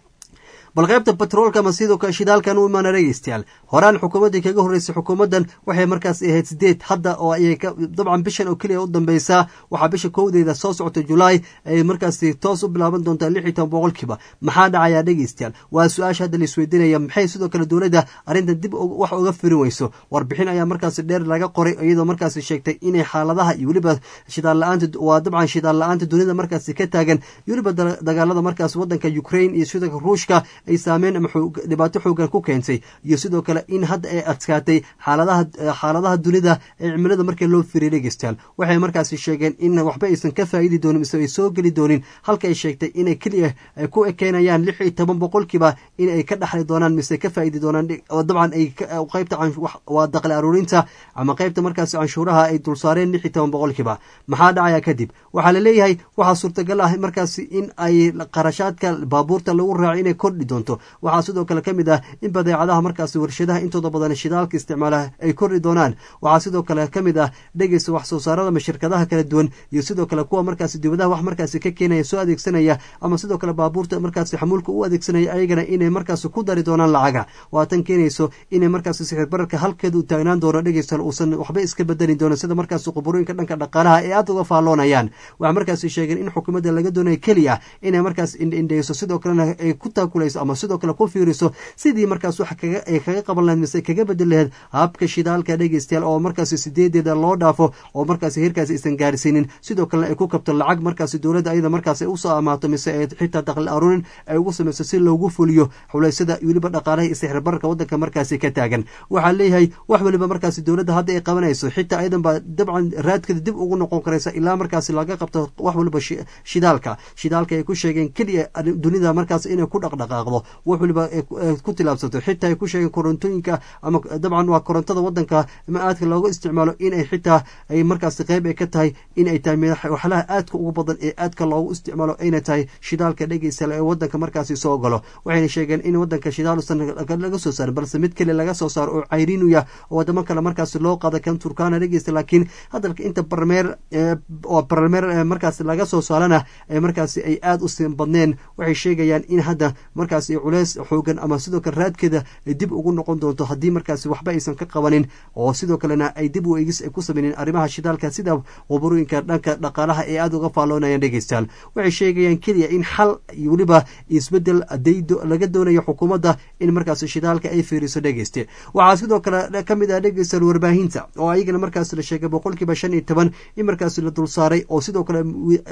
bal qaybta batroolka ama sidoo kale shidaalkan u imaana dhegeystayaal horaan xukuumaddii kaga horreysay xukuumaddan waxay markaas ahayd sideed hadda oo ayay dabcan bishan oo keliya u dambeysaa waxaa bisha kowdeeda soo socota julaay ay markaasi toos u bilaaban doontaa lix iyo toban boqolkiiba maxaa dhacayaa dhegeystayaal waa su-aasha hadda laisweydiinaya maxay sidoo kale dowladda arrintan dib wax uga firin weyso warbixin ayaa markaasi dheer laga qoray iyadoo markaasi sheegtay inay xaaladaha iyo weliba shidaal la-aanta waa dabcan shidaal la-aanta dunida markaasi ka taagan iyo weliba dagaalada markaas waddanka ukraine iyo sidoo ruushka ay saameyn ama dhibaato xoogan ku keentay iyo sidoo kale in hadda ay adkaatay xaaladaha xaaladaha dunida ee cimilada markii loo firiyay dhegeystayaal waxay markaasi sheegeen in waxba aysan ka faa'idi doonin mise ay soo geli doonin halka ay sheegtay inay keliya ay ku ekeenayaan lix iyo toban boqolkiiba in ay ka dhaxli doonaan mise ka faa'idi doonaan dabcan ay qaybta waa daqli aruurinta ama qaybta markaasi canshuuraha ay dulsaareen lix iyo toban boqolkiiba maxaa dhacaya kadib waxaa la leeyahay waxaa suurtagal ah markaasi in ay qarashaadka baabuurta lagu raaco inay kordhi doonto waxaa sidoo kale ka mid ah in badeecadaha markaasi warshadaha intooda badan shidaalka isticmaala ay kordhi doonaan waxaa sidoo kale ka mid ah dhegeysta wax soo saarada ama shirkadaha kala duwan iyo sidoo kale kuwa markaasi dibadaha wax markaasi ka keenaya soo adeegsanaya ama sidoo kale baabuurta markaasi xamuulka u adeegsanaya ayagana inay markaasi ku dari doonaan lacaga waa tan keenayso inay markaasi sixir bararka halkeeda u taagnaan doono dhegeystaal uusan waxba iska bedelin doono sida markaasi quburooyinka dhanka dhaqaalaha ee aada uga faalloonayaan waxaa markaasi sheegeen in xukuumadda laga doonayo keliya inay markaas indhaindheyso sidoo kalena ay ku taakulayso ama sidoo kale ku fiiriso sidii markaas wax ay kaga qaban lahayd mise kaga bedel lahayd habka shidaalka dhegeystayaal oo markaasi sideedeeda loo dhaafo oo markaasi heerkaasi aysan gaarsiinin sidoo kalena ay ku kabto lacag markaasi dowladda ayada markaas ay usoo amaato mise ay xitaa daqli aruurin ay ugu samayso si loogu fuliyo xulaysyada weliba dhaqaalaha iyo sixir bararka waddanka markaasi ka taagan waxaa leeyahay wax weliba markaasi dowladda hadda ay qabanayso xitaa ayadan baa dabcan raadkeeda dib ugu noqon karaysa ilaa markaasi laga qabto wax waliba shidaalka shidaalka ay ku sheegeen keliya dunida markaas inay ku dhaqdhaqaaqdo wax waliba ku tilaabsato xitaa ay ku sheegeen korontooyinka ama dabcan waa korontada wadanka ma aadka looga isticmaalo inay xitaa ay markaasi qeyb ay ka tahay in ay tahay waxlaha aadka ugu badan ee aadka loogu isticmaalo ayna tahay shidaalka dhegeysa ee wadanka markaasi soo galo waxayna sheegeen in wadanka shidaal usan laga soo saarin balse mid kale laga soo saaro oo cayriinuya oo wadamo kale markaasi loo qaada kan turkana dhegeysta laakiin hadalka inta barmeer oo barmeer markaasi laga soo saarana markaasi ay aada u siin badneen waxay sheegayaan in hadda markaasi culeys xoogan ama sidoo kale raadkeeda ay dib ugu noqon doonto haddii markaasi waxba aysan ka qabanin oo sidoo kalena ay dib u eegis ay ku samaynin arrimaha shidaalka sida quburooyinka dhanka dhaqaalaha ee aada uga faalloonayaan dhegeystayaal waxay sheegayaan keliya in xal iyo weliba isbedel laga doonayo xukuumadda in markaasi shidaalka ay fiiriso dhegeyste waxaa sidoo kale ka mid ah dhegeystayaal warbaahinta oo ayagana markaasi la sheegay boqolkiiba shan iyo toban in markaasi la dul saaray oo sidoo kale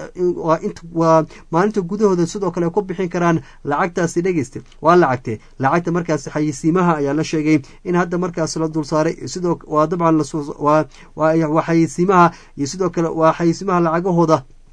waa maalinta gudahooda sidoo kale ku bixin karaan lacagtaasi dhegeyste waa lacagte lacagta markaasi xayisiimaha ayaa la sheegay in hadda markaas la dul saaray sidoo waa dabcan waa xayisiimaha iyo sidoo kale waa xayisiimaha lacagahooda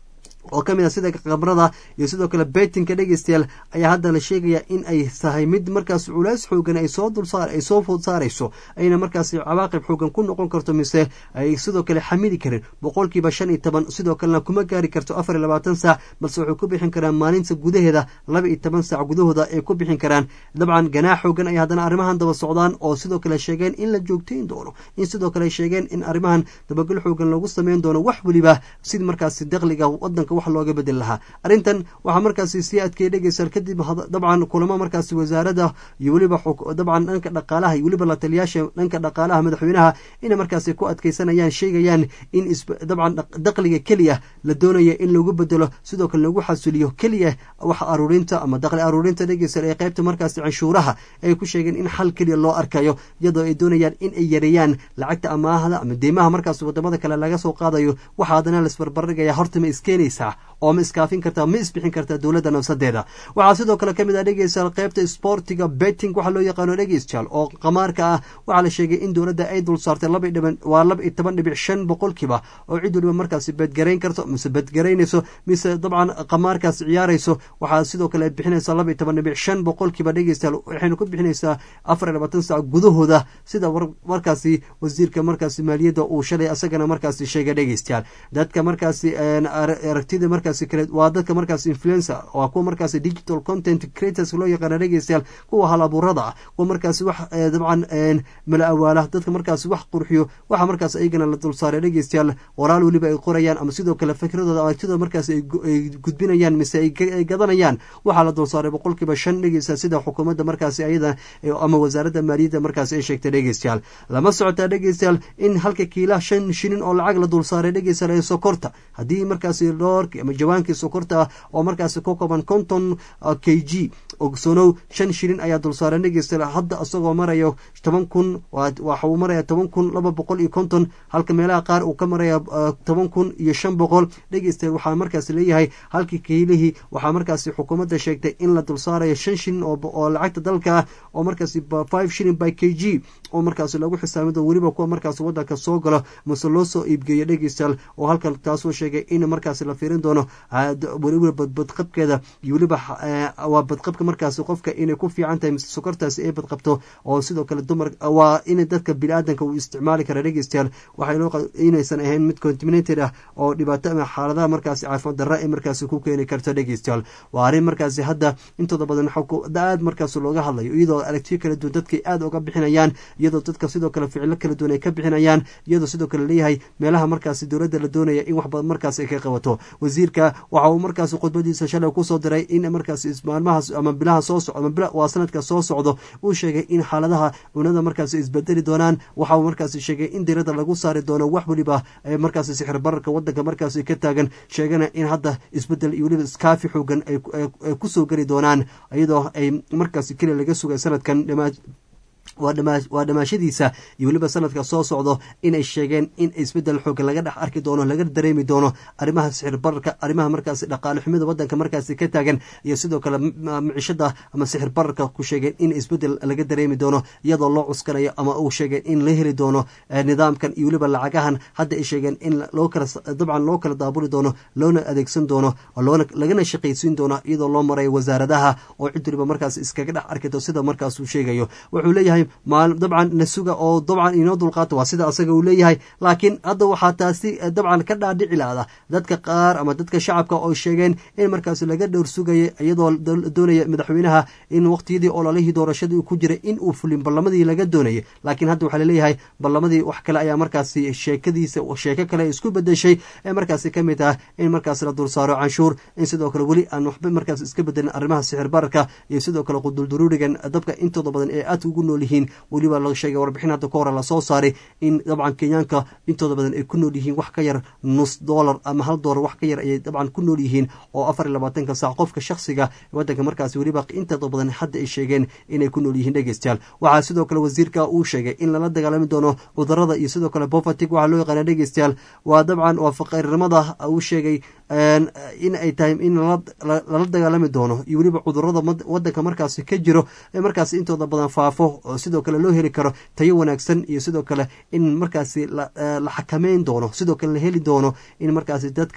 oo ka mid a sida kabrada iyo sidoo kale betinka dhegeystayaal ayaa hadda la sheegaya in ay tahay mid markaas culays xoogan ay soo dulsaar ay soo food saarayso ayna markaas cawaaqib xoogan ku noqon karto mise ay sidoo kale xamili karin boqolkiiba shan iyo toban sidoo kalena kuma gaari karto afar iyo labaatan saac balse waxay ku bixin karaan maalinta gudaheeda laba iyo toban saac gudahooda ay ku bixin karaan dabcan ganaax xoogan ay haddana arrimahan daba socdaan oo sidoo kale sheegeen in la joogtayn doono in sidoo kale sheegeen in arrimahan dabagal xoogan lagu sameyn doono wax weliba sid markaasi daqliga wadanka wax looga bedel lahaa arrintan waxaa markaasi sii adkeeyay dhegeystayaal kadib dabcan kulamo markaasi wasaarada iyo weliba dabcan dhanka dhaqaalaha iyo weliba la taliyaasha dhanka dhaqaalaha madaxweynaha inay markaasi ku adkeysanayaan sheegayaan in dabcan daqliga keliya la doonaya in lagu bedelo sidoo kale lagu xasuliyo keliya wax aruurinta ama daqli aruurinta dhegeystayaal ee qaybta markaasi canshuuraha ay ku sheegeen in xal keliya loo arkayo iyadoo ay doonayaan in ay yareeyaan lacagta amaahda ama deymaha markaas wadamada kale laga soo qaadayo waxaa haddana laisbarbardhigaya horta ma iskeenaysaa oo ma iskaafin kartaa ma isbixin kartaa dowladda nafsadeeda waxaa sidoo kale ka mid ah dhegeystayaal qaybta sportiga betting waxaa loo yaqaano dhegeystayaal oo qamaarka ah waxaa la sheegay in dowladda ay dul saartay laba dhiban waa laba iyo toban dhibic shan boqolkiiba oo cid waliba markaasi bedgarayn karto mise bedgaraynayso mise dabcan qamaarkaas ciyaarayso waxaa sidoo kale bixinaysaa laba iyo toban dhibic shan boqolkiiba dhegeystayaal waxayna ku bixinaysaa afar iyo labaatan saac gudahooda sida markaasi wasiirka markaasi maaliyadda uu shalay asagana markaasi sheegay dhegeystayaal dadka markaasi aragtida markaasi kale waa dadka markaasi influencer waa kuwa markaasi digital content creators loo yaqaana dhegeystayaal kuwa hal abuurada ah kuwa markaasi wax dabcan mala awaala dadka markaasi wax qurxiyo waxa markaas ayagana la dulsaaray dhegeystayaal qoraal weliba ay qorayaan ama sidoo kale fikradooda aragtidooda markaasi ay gudbinayaan mise ay gadanayaan waxaa la dulsaaray boqolkiiba shan dhegeysta sida xukuumadda markaasi ayada ama wasaaradda maaliyadda markaasi ay sheegtay dhegeystayaal lama socotaa dhegeystayaal in halka kiila shan shilin oo lacag la dulsaaray dhegeystayaal ee sokorta haddii markaasi dhoorki ama jawaankii sokorta ah oo markaasi ka kooban konton k g ogsonow shan shilin ayaa dulsaaran dhegeystayaal hadda isagoo marayo toban kun waxa uu maraya toban kun laba boqol iyo konton halka meelaha qaar uu ka maraya toban kun iyo shan boqol dhegeystayaal waxaa markaasi leeyahay halkii kiilihii waxaa markaasi xukuumadda sheegtay in la dulsaarayo shan shilin oo lacagta dalka ah oo markaasi five shilin by k g oo markaasi lagu xisaamido weliba kuwa markaasi wadanka soo galo mase loo soo iibgeeyo dhegeystayaal oo halkan taasoo sheegay in markaasi la fiirin doono weliba badqabkeeda iyo weliba waa badqabka markaasi qofka inay ku fiican tahay mise sokortaasi ay badqabto oo sidoo kale dumar waa in dadka bini-aadanka uu isticmaali kara dhegeystayaal waxay inaysan ahayn mid contaminated ah oo dhibaato ama xaaladaha markaasi caafimaad darra ay markaasi ku keeni karto dhegeystayaal waa arrin markaasi hadda intooda badan aad markaas looga hadlayo iyadoo aragtiyo kala duwan dadkay aada uga bixinayaan iyadoo dadka sidoo kale ficilo kala duwan ay ka bixinayaan iyadoo sidoo kale leeyahay meelaha markaasi dowladda la doonaya in wax badan markaas ay ka qabato wasiirka waxa uu markaasi khudbadiisa shalay kusoo diray in markaasi maalmahaas ama bilaha soo socdo ama waa sanadka soo socdo uu sheegay in xaaladaha cunada markaasi isbedeli doonaan waxa uu markaasi sheegay in diirada lagu saari doono wax weliba markaasi sixir bararka wadanka markaasi ka taagan sheegana in hadda isbedel iyo weliba iskaafi xoogan ay kusoo geli doonaan iyadoo ay markaasi keliya laga sugay sanadkan waa dhamaashadiisa iyo weliba sanadka soo socdo inay sheegeen in isbedel xooga laga dhex arki doono laga dareemi doono arrimaha sixir bararka arrimaha markaasi dhaqaale xumida wadanka markaasi ka taagan iyo sidoo kale micishada ama sixir bararka ku sheegeen in isbedel laga dareemi doono iyadoo loo cuskanayo ama uu sheegeen in la heli doono nidaamkan iyo weliba lacagahan hadda ay sheegeen in loo kala dabcan loo kala daabuli doono loona adeegsan doono loona lagana shaqaysiin doono iyadoo loo marayo wasaaradaha oo cid waliba markaas iskaga dhex arkito sida markaas uu sheegayo wuxuu leeyahay dabcan la suga oo dabcan inoo dulqaato waa sida asaga uu leeyahay laakiin hadda waxaa taasi dabcan ka dhaadhici lahda dadka qaar ama dadka shacabka oo sheegeen in markaas laga dhowr sugaya iyadoo doonaya madaxweynaha in waqtiyadii ololihii doorashadii ku jiray in uu fulin ballamadii laga doonayay laakiin hadda waxaa laleeyahay ballamadii wax kale ayaa markaasi sheekadiisa sheeko kale isku bedeshay ee markaasi ka mid ah in markaas la dulsaaro canshuur in sidoo kale weli aan waxba markaas iska bedelin arrimaha sixir bararka iyo sidoo kale qudulduruurigan dabka intooda badan ee aad ugu nool yihiin weliba la sheegay warbixin hadda ka hore lasoo saaray in dabcan kenyaanka intooda badan ay ku nool yihiin wax ka yar nus dollar ama hal dollar wax ka yar ayay dabcan ku nool yihiin oo afar iyo labaatanka saac qofka shakhsiga wadanka markaasi weliba intooda badan hadda ay sheegeen inay ku nool yihiin dhegeystayaal waxaa sidoo kale wasiirka uu sheegay in lala dagaalami doono cudurada iyo sidoo kale bofatig waxaa loo yaqaana dhegeystayaal waa dabcan waa faqarinimada uu sheegay in ay tahay in lala dagaalami doono iyo weliba cudurada wadanka markaasi ka jiro ee markaasi intooda badan faafo sidoo kale loo heli karo tayo wanaagsan iyo sidoo kale in markaasi la xakameyn doono sidoo kale la heli doono in markaasi dadka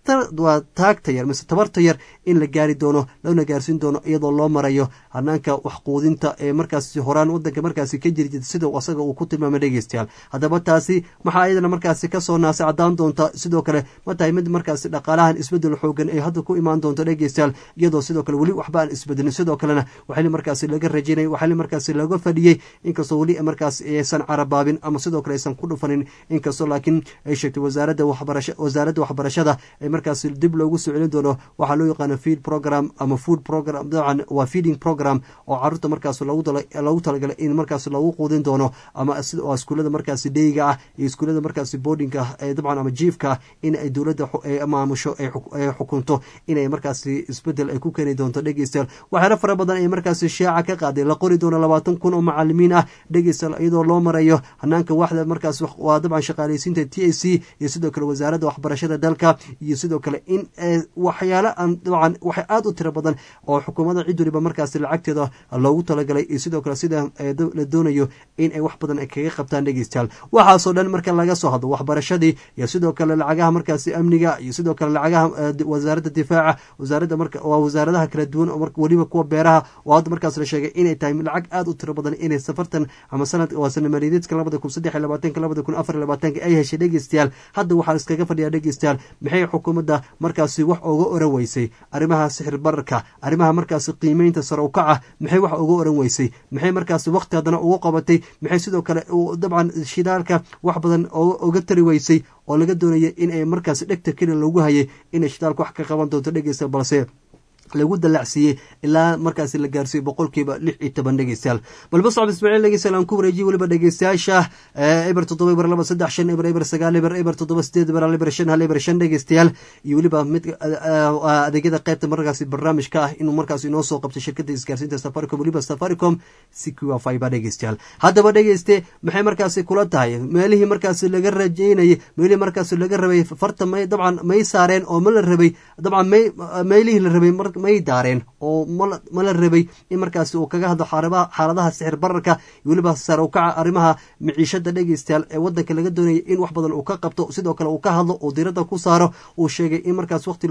waa taagta yar mise tabarta yar in la gaari doono lana gaarsiin doono iyadoo loo marayo hanaanka waxquudinta ee markaasi horaan wadanka markaasi ka jiri jirta sida asaga uu ku tilmaamay dhegeystayaal haddaba taasi maxaa iyadana markaasi kasoo naasa cadaan doonta sidoo kale ma tahay mid markaasi dhaqaalahan isbedel xoogan ay hadda ku imaan doonto dhegeystayaal iyadoo sidoo kale weli waxba aan isbedelin sidoo kalena waxaali markaasi laga rajaynay waxaali markaasi laga fadhiyey inkastoo weli markaas aysan carabaabin ama sidoo kale aysan ku dhufanin inkastoo laakiin ay sheegtay wasaaradda waxbarasha wasaaradda waxbarashada ay markaasi dib loogu soo celin doono waxaa loo yaqaano feed program ama food program dabcan waa feeding program oo caruurta markaas loogu talagalay in markaas lagu quudin doono ama iskuullada markaasi dheyga ah iyo iskuullada markaasi boardinga ah dabcan ama jiifka ah in ay dowladda maamusho ay xukunto inay markaasi isbedel ay ku keeni doonto dhegeystayaal waxyaala fara badan ay markaasi shaaca ka qaaday la qori doono labaatan kun oo macalimiin ah dhegeystayaal iyadoo loo marayo hanaanka waxda markaas waa dabcan shaqaaleysiinta t a c iyo sidoo kale wasaaradda waxbarashada dalka iyo sidoo kale in waxyaala aan dabcan waxay aada u tiro badan oo xukuumadda cid waliba markaasi lacagteeda loogu talagalay iyo sidoo kale sida la doonayo in ay wax badan ay kaga qabtaan dhegeystayaal waxaasoo dhan marka laga soo hadlo waxbarashadii iyo sidoo kale lacagaha markaasi amniga iyo sidoo kale lacagaha wasaaradda difaaca wasaaradda marka waa wasaaradaha kala duwan oo weliba kuwa beeraha oo hadda markaas la sheegay inay tahay lacag aada u tiro badan inay safartan ama sanad waa sana maaliyadeedka labada kun saddex iyo labaatanka labada kun afar iyo labaatanka ay heshay dhegeystayaal hadda waxaa iskaga fadhiyaa dhegeystayaal maxay xukuumadda markaasi wax uga oran weysay arrimaha sixir bararka arrimaha markaasi qiimeynta sare u kaca maxay wax uga oran weysay maxay markaasi waqti haddana ugu qabatay maxay sidoo kale dabcan shidaalka wax badan uga tari weysay oo laga doonaya in ay markaasi dhegta keli loogu hayay inay shidaalka wax ka qaban doonto dhegeysta balse lagu dalacsiiyey ilaa markaasi la gaarsiiyey boqolkiiba lix iyo toban dhegeystayaal balba socod ismaaciil dhegeystayaal aan ku wareejiyey weliba dhegeystayaasha eber toddoba eber laba saddex shan eber eber sagaal eber eber toddoba sideed eber hal eber shan hal eber shan dhegeystayaal iyo weliba mid adeegyada qaybta markaasi barnaamijka ah inuu markaas inoo soo qabtay shirkadda isgaarsiinta safaricom weliba safaricom secure fiber dhegeystayaal haddaba dhegeyste maxay markaasi kula tahay meelihii markaasi laga rajeynayay meelihii markaasi laga rabay farta may dabcan may saareen oo ma la rabay dabcan may meelihii la rabay may daareen oo mala rabay in markaasi uu kaga hadlo xaaladaha sixir bararka iyo weliba sare u kaca arrimaha miciishada dhegeystayaal ee wadanka laga doonaya in wax badan uu ka qabto sidoo kale uu ka hadlo uu diirada ku saaro uu sheegay in markaas waqti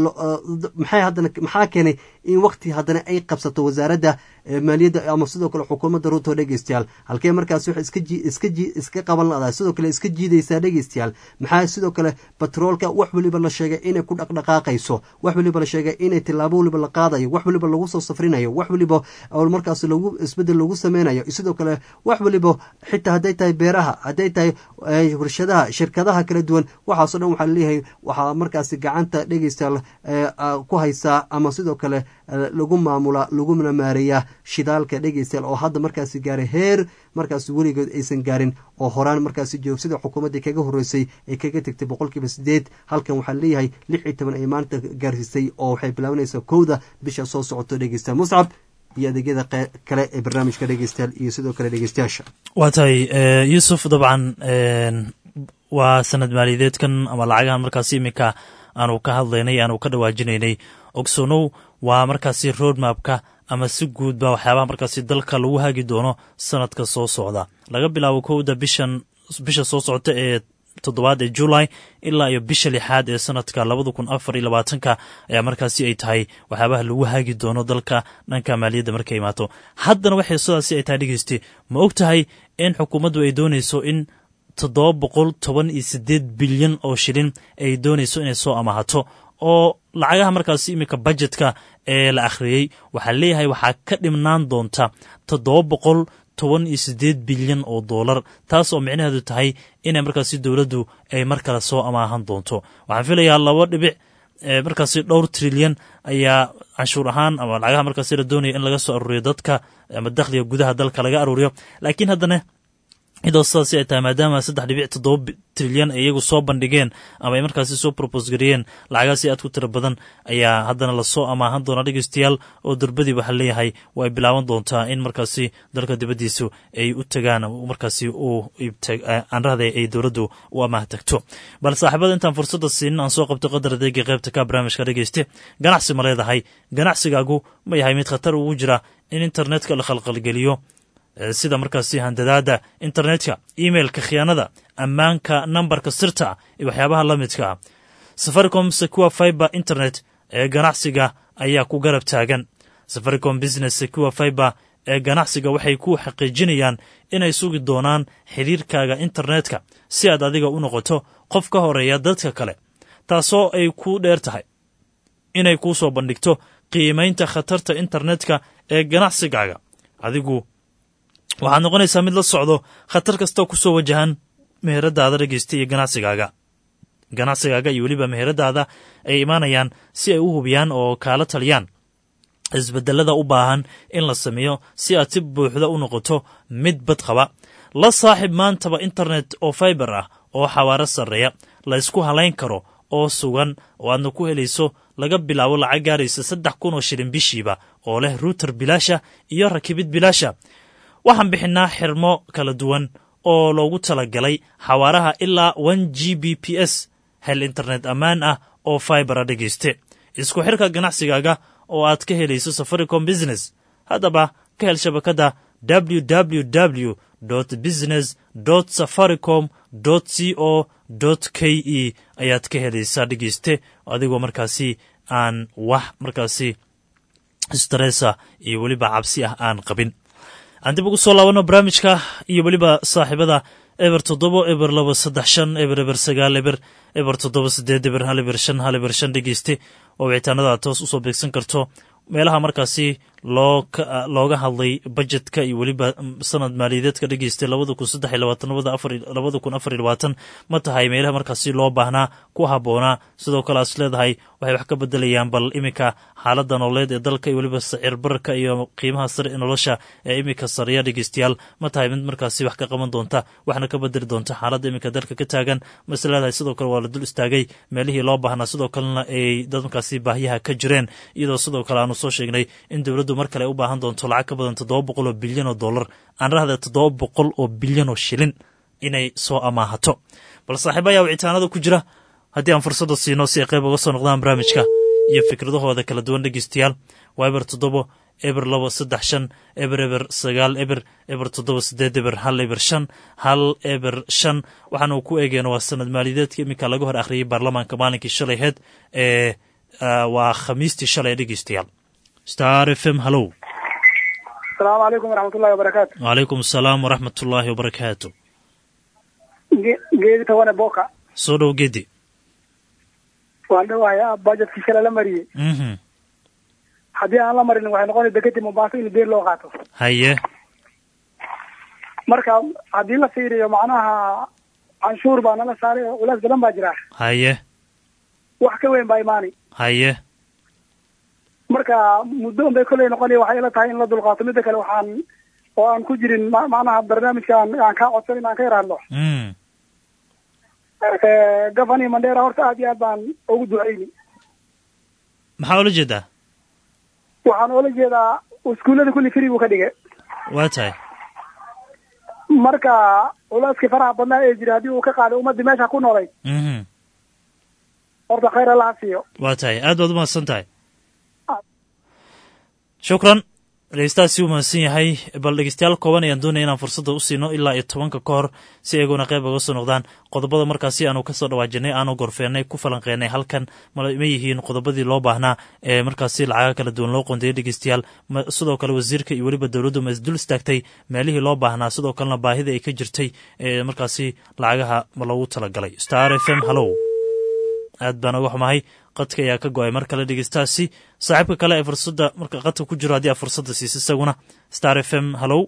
maxay haddana maxaa keenay in waqti haddana ay qabsato wasaaradda maaliyadda ama sidoo kale xukuumadda ruuto dhegeystayaal halkee markaas wax iska iska iska qaban ladaa sidoo kale iska jiidaysaa dhegeystayaal maxaa sidoo kale batroolka wax weliba la sheegay inay ku dhaqdhaqaaqayso wax weliba la sheegay inay tilaabo weliba la qaadayo wax weliba lagu soo safrinayo wax weliba markaas lagu isbedel lagu sameynayo sidoo kale wax weliba xitaa hadday tahay beeraha hadday tahay warshadaha shirkadaha kala duwan waxaasoo dhan waxaa laleeyahay waxaa markaasi gacanta dhegeystayaal ku haysaa ama sidoo kale lagu maamula laguna maareeyaa shidaalka dhegeystayaal oo hadda markaasi gaaray heer markaasi weligood aysan gaarin oo horaan markaasi joogsida xukuumaddii kaga horreysay ay kaga tegtay boqolkiiba sideed halkan waxaa leeyahay lix iyo toban ay maanta gaarsiisay oo waxay bilaabanaysaa kowda bisha soo socoto dhegeystayaal muscab iyo adeegyada kale ee barnaamijka dhegeystayaal iyo sidoo kale dhegeystayaasha waa tahay yuusuf dabcan waa sanad maaliyadeedkan ama lacagahan markaasi iminka aanu ka hadlaynay aanu ka dhawaajinaynay ogsonow waa markaasi roadmapka ama si guudba waxyaabaha markaasi dalka lagu hagi doono sanadka soo socda laga bilaabo kowda bishan bisha soo socota ee toddobaad ee julay ilaa iyo bisha lixaad ee sanadka labada kun afar iyo labaatanka ayaa markaasi ay tahay waxyaabaha lagu hagi doono dalka dhanka maaliyadda markay imaato haddana waxay sidaasi ay tahay dhegeyste ma og tahay in xukuumaddu ay doonayso in toddoba boqol toban iyo siddeed bilyan oo shilin ay doonayso inay soo amaahato oo lacagaha markaasi iminka bajetka ee la akhriyey waxaa leeyahay waxaa ka dhimnaan doonta toddoba boqol toban iyo siddeed bilyan oo doolar taas oo micnaheedu tahay inay markaasi dowladdu ay mar kale soo amaahan doonto waxaan filayaa laba dhibic markaasi dhowr trilyan ayaa canshuur ahaan ama lacagaha markaasi la doonaya in laga soo aruuriyo dadka ama dakhliga gudaha dalka laga aruuriyo laakiin haddana cidoo sidaasi ay tahay maadaama saddex dhibic toddoba trilyan ay iyagu soo bandhigeen ama ay markaasi soo propos gareeyeen lacagaasi aad ku tiro badan ayaa haddana lasoo amaahan doona dhegeystayaal oo durbadii waxaa leeyahay waa ay bilaaban doontaa in markaasi dalka dibaddiisu ay u tagaan markaasi aanrahda ay dowladdu u amaah tagto bal saaxiibada intaan fursadda siinin aan soo qabto qadar adeega qaybta ka barnaamijka dhegeyste ganacsi ma leedahay ganacsigaagu ma yahay mid khatar ugu jira in internetka la khalqalgeliyo sida markaasi handadaada internetka emailka khiyaanada ammaanka nambarka sirta iyo waxyaabaha la midka safaricom secure fiber internet ee ganacsiga ayaa ku garab taagan safaricom business secure fiber ee ganacsiga waxay ku xaqiijinayaan inay sugi doonaan xidhiirkaaga internetka si aad adiga u noqoto qof ka horeeya dadka kale taasoo ay ku dheer tahay inay kuu soo bandhigto qiimaynta khatarta internetka ee ganacsigaaga adigu waxaad noqonaysaa mid la socdo khatar kastoo ku soo wajahan meheradaada dhegeysta iyo ganacsigaaga ganacsigaaga iyo weliba meheradaada ay imaanayaan si ay u hubiyaan oo kaala taliyaan isbedelada u baahan in la sameeyo si aad si buuxda u noqoto mid bad qaba la saaxib maantaba internet oo fiber ah oo xawaaro sarreeya la ysku halayn karo oo sugan oo aadna ku helayso laga bilaabo lacag gaaraysa saddex kun oo shilin bishiiba oo leh ruuter bilaasha iyo rakibid bilaasha waxaan bixinnaa xirmo kala duwan oo loogu talagalay xawaaraha ilaa n g b p s hel internet ammaan ah oo fibera dhegayste isku xirka ganacsigaaga oo aad ka helayso safaricom business haddaba ka hel shabakadda www business safaricom c o k e ayaad ka helaysaa dhegeyste adigoo markaasi aan wax markaasi stressa iyo weliba cabsi ah aan qabin aan dib ugu soo laabano barnaamijka iyo weliba saaxiibada eber toddobo eber laba saddex shan eber eber sagaal eber eber toddoba sideed eber hal eber shan hal eber shan dhegeyste oo wicitaanada toos usoo beegsan karto meelaha markaasi loo looga hadlay bajetka iyo weliba sanad maaliyadeedka dhegeystay labada kun saddex iyo labaatan labada kun afar iyo labaatan ma tahay meelaha markaasi loo baahnaa ku habboonaa sidoo kale aas leedahay waxay wax ka bedelayaan bal iminka xaaladda nololeed ee dalka iyo weliba sicir bararka iyo qiimaha sare ee nolosha ee iminka sareeya dhegeystayaal ma tahay mid markaasi wax ka qaban doonta waxna ka bedeli doonta xaaladda iminka dalka ka taagan mase leedahay sidoo kale waa la dul istaagay meelihii loo baahnaa sidoo kalena ay dad markaasi baahiyaha ka jireen iyadoo sidoo kale aanu soo sheegnay in dowladdu mar kale ay u baahan doonto lacag ka badan toddoba boqol oo bilyan oo dollar aan rahda toddoba boqol oo bilyan oo shilin inay soo amaahato bal saaxiiba ayaa wicitaanada ku jira haddii aan fursadda siino si ay qayb uga soo noqdaan barnaamijka iyo fikradahooda kala duwan dhegeystayaal waa eber toddobo eber labo saddex shan eber eber sagaal eber eber toddoba sideed eber hal eber shan hal eber shan waxaanu ku eegeen waa sanad maaliyadeedka iminka laga hor akhriyey baarlamaanka maalinkii shalay heed ee waa khamiistii shalay dhegeystayaal star f m hallow asalaamu calaykum waraxmatullahi wabarakaatu wacalaykum asalaam waraxmat ullaahi wabarakaatu geedi tawane boka soo dhow gedi waan dhawahay bajetkii shala la mariyey mhm haddii aan la marin waxay noqonay deketi mombaaso in beer loo qaato haye marka haddii la fiiriyo macnaha canshuur baa nala saaray oo culays badan baa jira haye wax ka weyn baa imaani haye marka muddo un bay kolley noqonaya waxay ila tahay in la dulqaato midda kale waxaan oo aan ku jirin ma- macnaha barnaamijka aan aan kaa codsan in aan ka yaraadno mm gavani mandera horta aad iyo aad baan ugu duceyni maxaa ula jeedaa waxaan oola jeedaa iskuullada kulli free buu ka dhigay waa tahay marka culeyskii faraha badnaa ee jira haddii uu ka qaaday ummaddii meesha ku noolay mhm horta khayr allaha siiyo waa tahay aad baad u mahadsan tahay shukran dhegeystahaasi u mahadsan yahay bal dhegeystayaal kooban ayaan doonaya inaan fursadda u siino ilaa iyo tobanka ka hor si iyaguna qayb uga soo noqdaan qodobada markaasi aanu kasoo dhawaajinay aanu gorfeenay ku falanqeenay halkan ma ma yihiin qodobadii loo baahnaa ee markaasi lacaga kala duwan loo qondeeyay dhegeystayaal ma sidoo kale wasiirka iyo weliba dowladdu ma isdul istaagtay meelihii loo baahnaa sidoo kalena baahida ay ka jirtay ee markaasi lacagaha ma loogu talagalay star f m hallow aad baan uga xumahay qadka ayaa ka go-ay mar kale dhegeystahaasi saaxiibka kale ee fursadda marka qadka ku jiro haddii aad fursadda siisa isaguna star f m hallow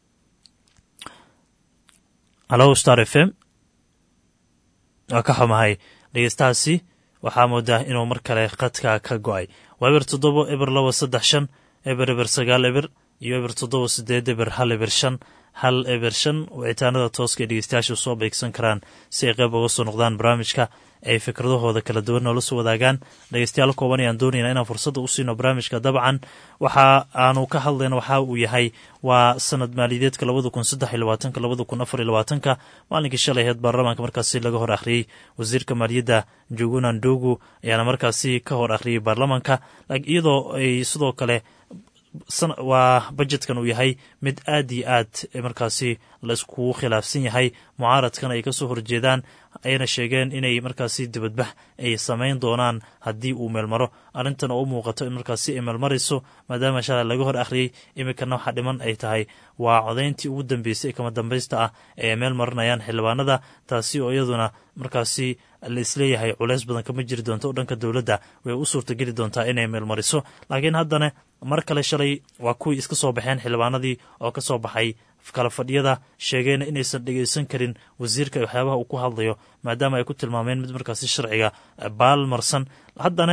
hallow star f m waa ka xumahay dhegeystahaasi waxaa moodaa inuu mar kale qadka ka go-ay waa eber toddobo eber labo saddex shan eber eber sagaal eber iyo eber toddoba sideed eber hal eber shan hal eber shan wicitaanada tooska ee dhegeystayaashu soo beegsan karaan si ay qayb uga soo noqdaan barnaamijka ay fikradahooda kala duwan noola soo wadaagaan dhegeystayaal kooban ayaan doonaynaa inaan fursadda u siino barnaamijka dabcan waxa aanu ka hadlayna waxa uu yahay waa sanad maaliyadeedka labada kun saddex iyo labaatanka labada kun afar iyo labaatanka maalinkii shalay aheed baarlamaanka markaasi laga hor akhriyey wasiirka maaliyadda njuguna ndogu ayaana markaasi ka hor akhriyey baarlamaanka iyadoo ay sidoo kale waa bajetkan uu yahay mid aad iyo aad markaasi la iskugu khilaafsan yahay mucaaradkan ay kasoo horjeedaan ayna sheegeen inay markaasi dibadbax ay samayn doonaan haddii uu meelmaro arrintan oo u muuqato in markaasi ay meelmarayso maadaama shalay laga hor akhriyey iminkana waxa dhiman ay tahay waa codayntii ugu dambeysay kama dambaysta ah ee meel marinayaan xildhibaanada taasi oo iyaduna markaasi la isleeyahay culeys badan kama jiri doonto oo dhanka dowladda way u suurtageli doontaa inay meelmariso laakiin haddana mar kale shalay waa kuwii iska soo baxeen xildhibaanadii oo ka soo baxay kala fadhiyada sheegeen inaysan dhegeysan karin wasiirka waxyaabaha uu ku hadlayo maadaama ay ku tilmaameen mid markaasi sharciga baalmarsan haddana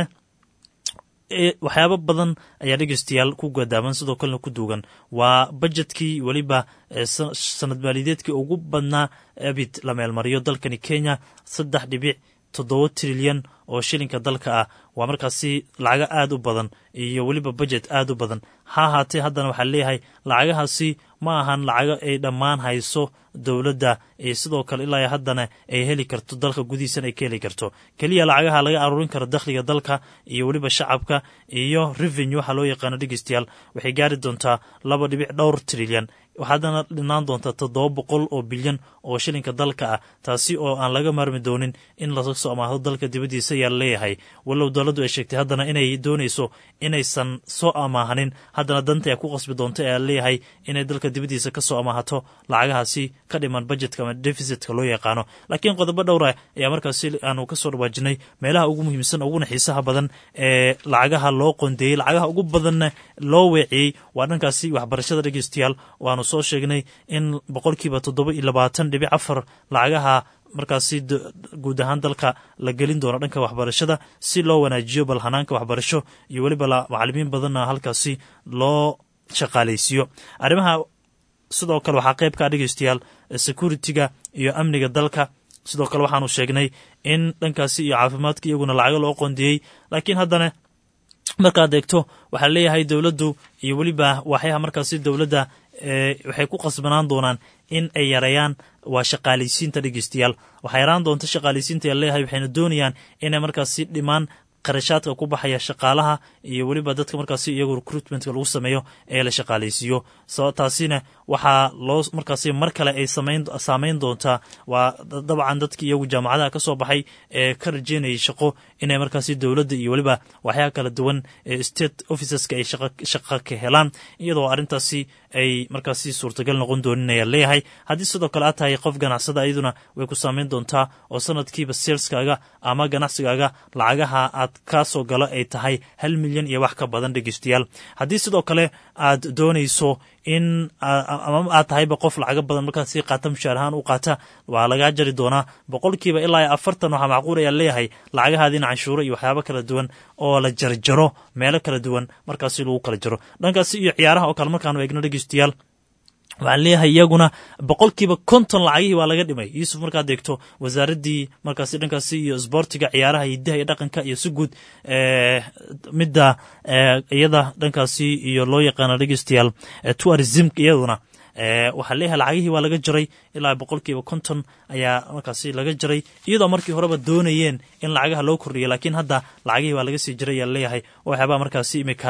waxyaabo badan ayaa dhegeystayaal ku gadaaman sidoo kalena ku duugan waa bajetkii weliba sanad maaliyadeedkii ugu badnaa abid la meelmariyo dalkani kenya saddex dhibic toddoba trilyan oo shilinka dalka ah waa markaasi lacago aada u badan iyo weliba bajet aada u badan ha ahaatee haddana waxaa leeyahay lacagahaasi ma ahan lacago ay dhammaan hayso dowladda iyo sidoo kale ilaa haddana ay heli karto dalka gudihiisana ay ka heli karto keliya lacagaha laga aruurin karo dakhliga dalka iyo weliba shacabka iyo revenue waxaa loo yaqaano dhegeystayaal waxay gaari doontaa laba dhibic dhowr trilyan waxaadana dhinaan doontaa toddoba boqol oo bilyan oo shilinka dalka ah taasi oo aan laga maarmi doonin in laga soo amaahdo dalka dibaddiisa ayaa leeyahay walow dowladdu ay sheegtay haddana inay doonayso inaysan soo amaahanin haddana danta ay ku qasbi doonto ayaa leeyahay inay dalka dibaddiisa ka soo amaahato lacagahaasi ka dhiman budgetka ama deficitka loo yaqaano laakiin qodobo dhowra ayaa markaasi aanu kasoo dhawaajinay meelaha ugu muhiimsan uguna xiisaha badan ee lacagaha loo qondeeyey lacagaha ugu badanna loo weeciyey waa dhankaasi waxbarashada dhegeystayaal waanu soo sheegnay in boqolkiiba toddoba iyo labaatan dhibic afar lacagaha markaasi guud ahaan dalka la gelin doono dhanka waxbarashada si loo wanaajiyo bal hanaanka waxbarasho iyo weliba macalimiin badanna halkaasi loo shaqaalaysiiyo arrimaha sidoo kale waxaa qayb ka dhegeystayaal security-ga iyo amniga dalka sidoo kale waxaanu sheegnay in dhankaasi iyo caafimaadka iyaguna lacago loo qondeeyey laakiin haddana markaad eegto waxaa leeyahay dowladdu iyo weliba waxyaha markaasi dowladda waxay ku qasbanaan doonaan in ay yareeyaan waa shaqaalaysiinta dhegeystayaal waxaa yaraan doonta shaqaalaysiinta yaa leeyahay waxayna doonayaan inay markaasi dhimaan qarashaadka ku baxaya shaqaalaha iyo weliba dadka markaasi iyagu recruitmentka lagu sameeyo ee la shaqaalaysiiyo taasina waxaa loo markaasi mar kale ay saameyn doontaa waa dabcan dadkii iyagu jaamacadaha ka soo baxay ee ka rajeynayay shaqo inay markaasi dowladda iyo weliba waxyaha kala duwan ee state officeska ay shaqa ka helaan iyadoo arrintaasi ay markaasi suurtagal noqon doonin ayaa leeyahay haddii sidoo kale aad tahay qof ganacsada iyaduna way ku saameyn doontaa oo sanadkiiba seelskaaga ama ganacsigaaga lacagaha aad kaa soo galo ay tahay hal milyan iyo wax ka badan dhegeystayaal haddii sidoo kale aad doonayso in ama aad tahayba qof lacaga badan markaad sii qaata mushaar ahaan u qaata waa lagaa jari doonaa boqolkiiba ilaa iyo afartan waxaa macquul ayaa leeyahay lacagahaadiina canshuuro iyo waxyaabo kala duwan oo la jarjaro meelo kala duwan markaasi lagu kala jaro dhankaasi iyo ciyaaraha oo kale markaanu eegno dhegeystayaal waxaan leeyahay iyaguna boqolkiiba konton lacagihii waa laga dhimay yuusuf markaad eegto wasaaraddii markaasi dhankaasi iyo sboortiga ciyaaraha hidaha iyo dhaqanka iyo si guud midda iyada dhankaasi iyo loo yaqaano dhegeystayaal tourismka iyaduna waxaa leeyahay lacagihii waa laga jaray ilaa boqolkiiba konton ayaa markaasi laga jaray iyadoo markii horeba doonayeen in lacagaha loo kordhiyo laakiin hadda lacagihii waa laga sii jiray ayaa leeyahay oo waxyaabaa markaasi imika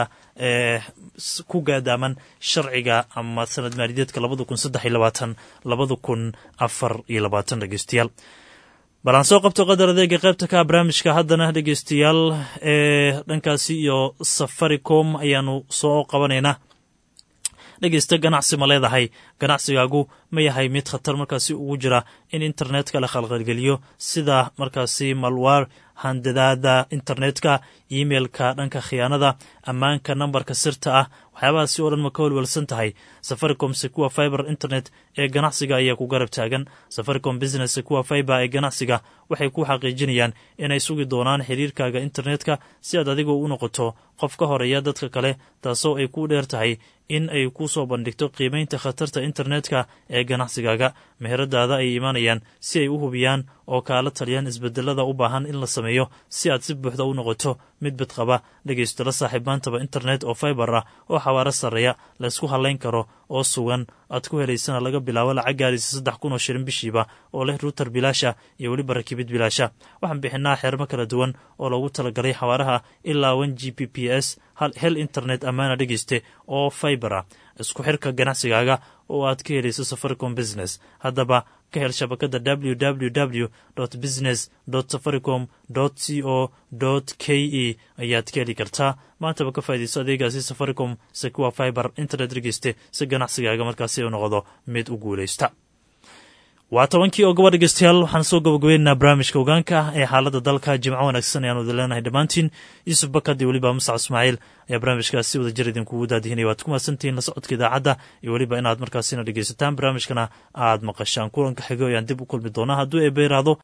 ku gaadaaman sharciga ama sanad maaliyadeedka labada kun saddex iyo labaatan labada kun afar iyo labaatan dhegeystayaal bal aan soo qabto qadar adeega qaybta ka barnaamijka haddana dhegeystayaal ee dhankaasi iyo safaricom ayaanu soo qabanaynaa dhegeysta ganacsi ma leedahay ganacsigaagu ma yahay mid khatar markaasi ugu jira in internetka la khalqalgeliyo sida markaasi malwaar handadaada internetka emailka dhanka khiyaanada ammaanka nambarka sirta ah waxyaabahaasi oo dhan ma ka walwalsan tahay safaricom secua fiber internet ee ganacsiga ayaa ku garab taagan safaricom business secua fiber ee ganacsiga waxay ku xaqiijinayaan inay sugi doonaan xiriirkaaga internetka si aad adigoo u noqoto qof ka horeeya dadka kale taasoo ay ku dheer tahay in ay ku soo bandhigto qiimeynta khatarta internetka ee ganacsigaaga meheradaada ay imaanayaan si ay u hubiyaan oo kaala taliyaan isbedelada u baahan in la sameeyo si aad si buuxda u noqoto mid bidqaba dhegaysto la saaxiib maantaba internet oo fiber ah oo xawaaro sarreeya laysku hadlayn karo oo sugan aad ku helaysana laga bilaabo lacag gaaraysa saddex kun oo shilin bishiiba oo leh ruuter bilaasha iyo weliba rakibid bilaasha waxaan bixinaa xeermo kala duwan oo loogu talagalay xawaaraha ilaa one g p p s hel internet ammaana dhegayste oo fiber ah isku xirka ganacsigaaga oo aad ka helayso safaricom business haddaba ka hel shabakada www business safaricom c o k e ayaad ka heli kartaa maantaba ka faa'idayso adeegaasi safaricom secua fiber internet dhegeyste si ganacsigaaga markaasi u noqdo mid u guulaysta waa tobankii oo gobor dhegeystayaal waxaan soo gabagabaynaynaa barnaamijka ogaanka ah ee xaaladda dalka jimco wanaagsan ayaanu idin leenahay dhammaantiin yuusuf bakad iyo weliba musac ismaaciil ayaa barnaamijkaas si wada jir idinkugu daadihinaya waad ku mahadsantihiin la socodka idaacadda iyo weliba inaad markaasina dhegeysataan barnaamijkana aad maqashaan kulanka xigo ayaan dib u kulmi doonaa hadduu eeba yiraahdo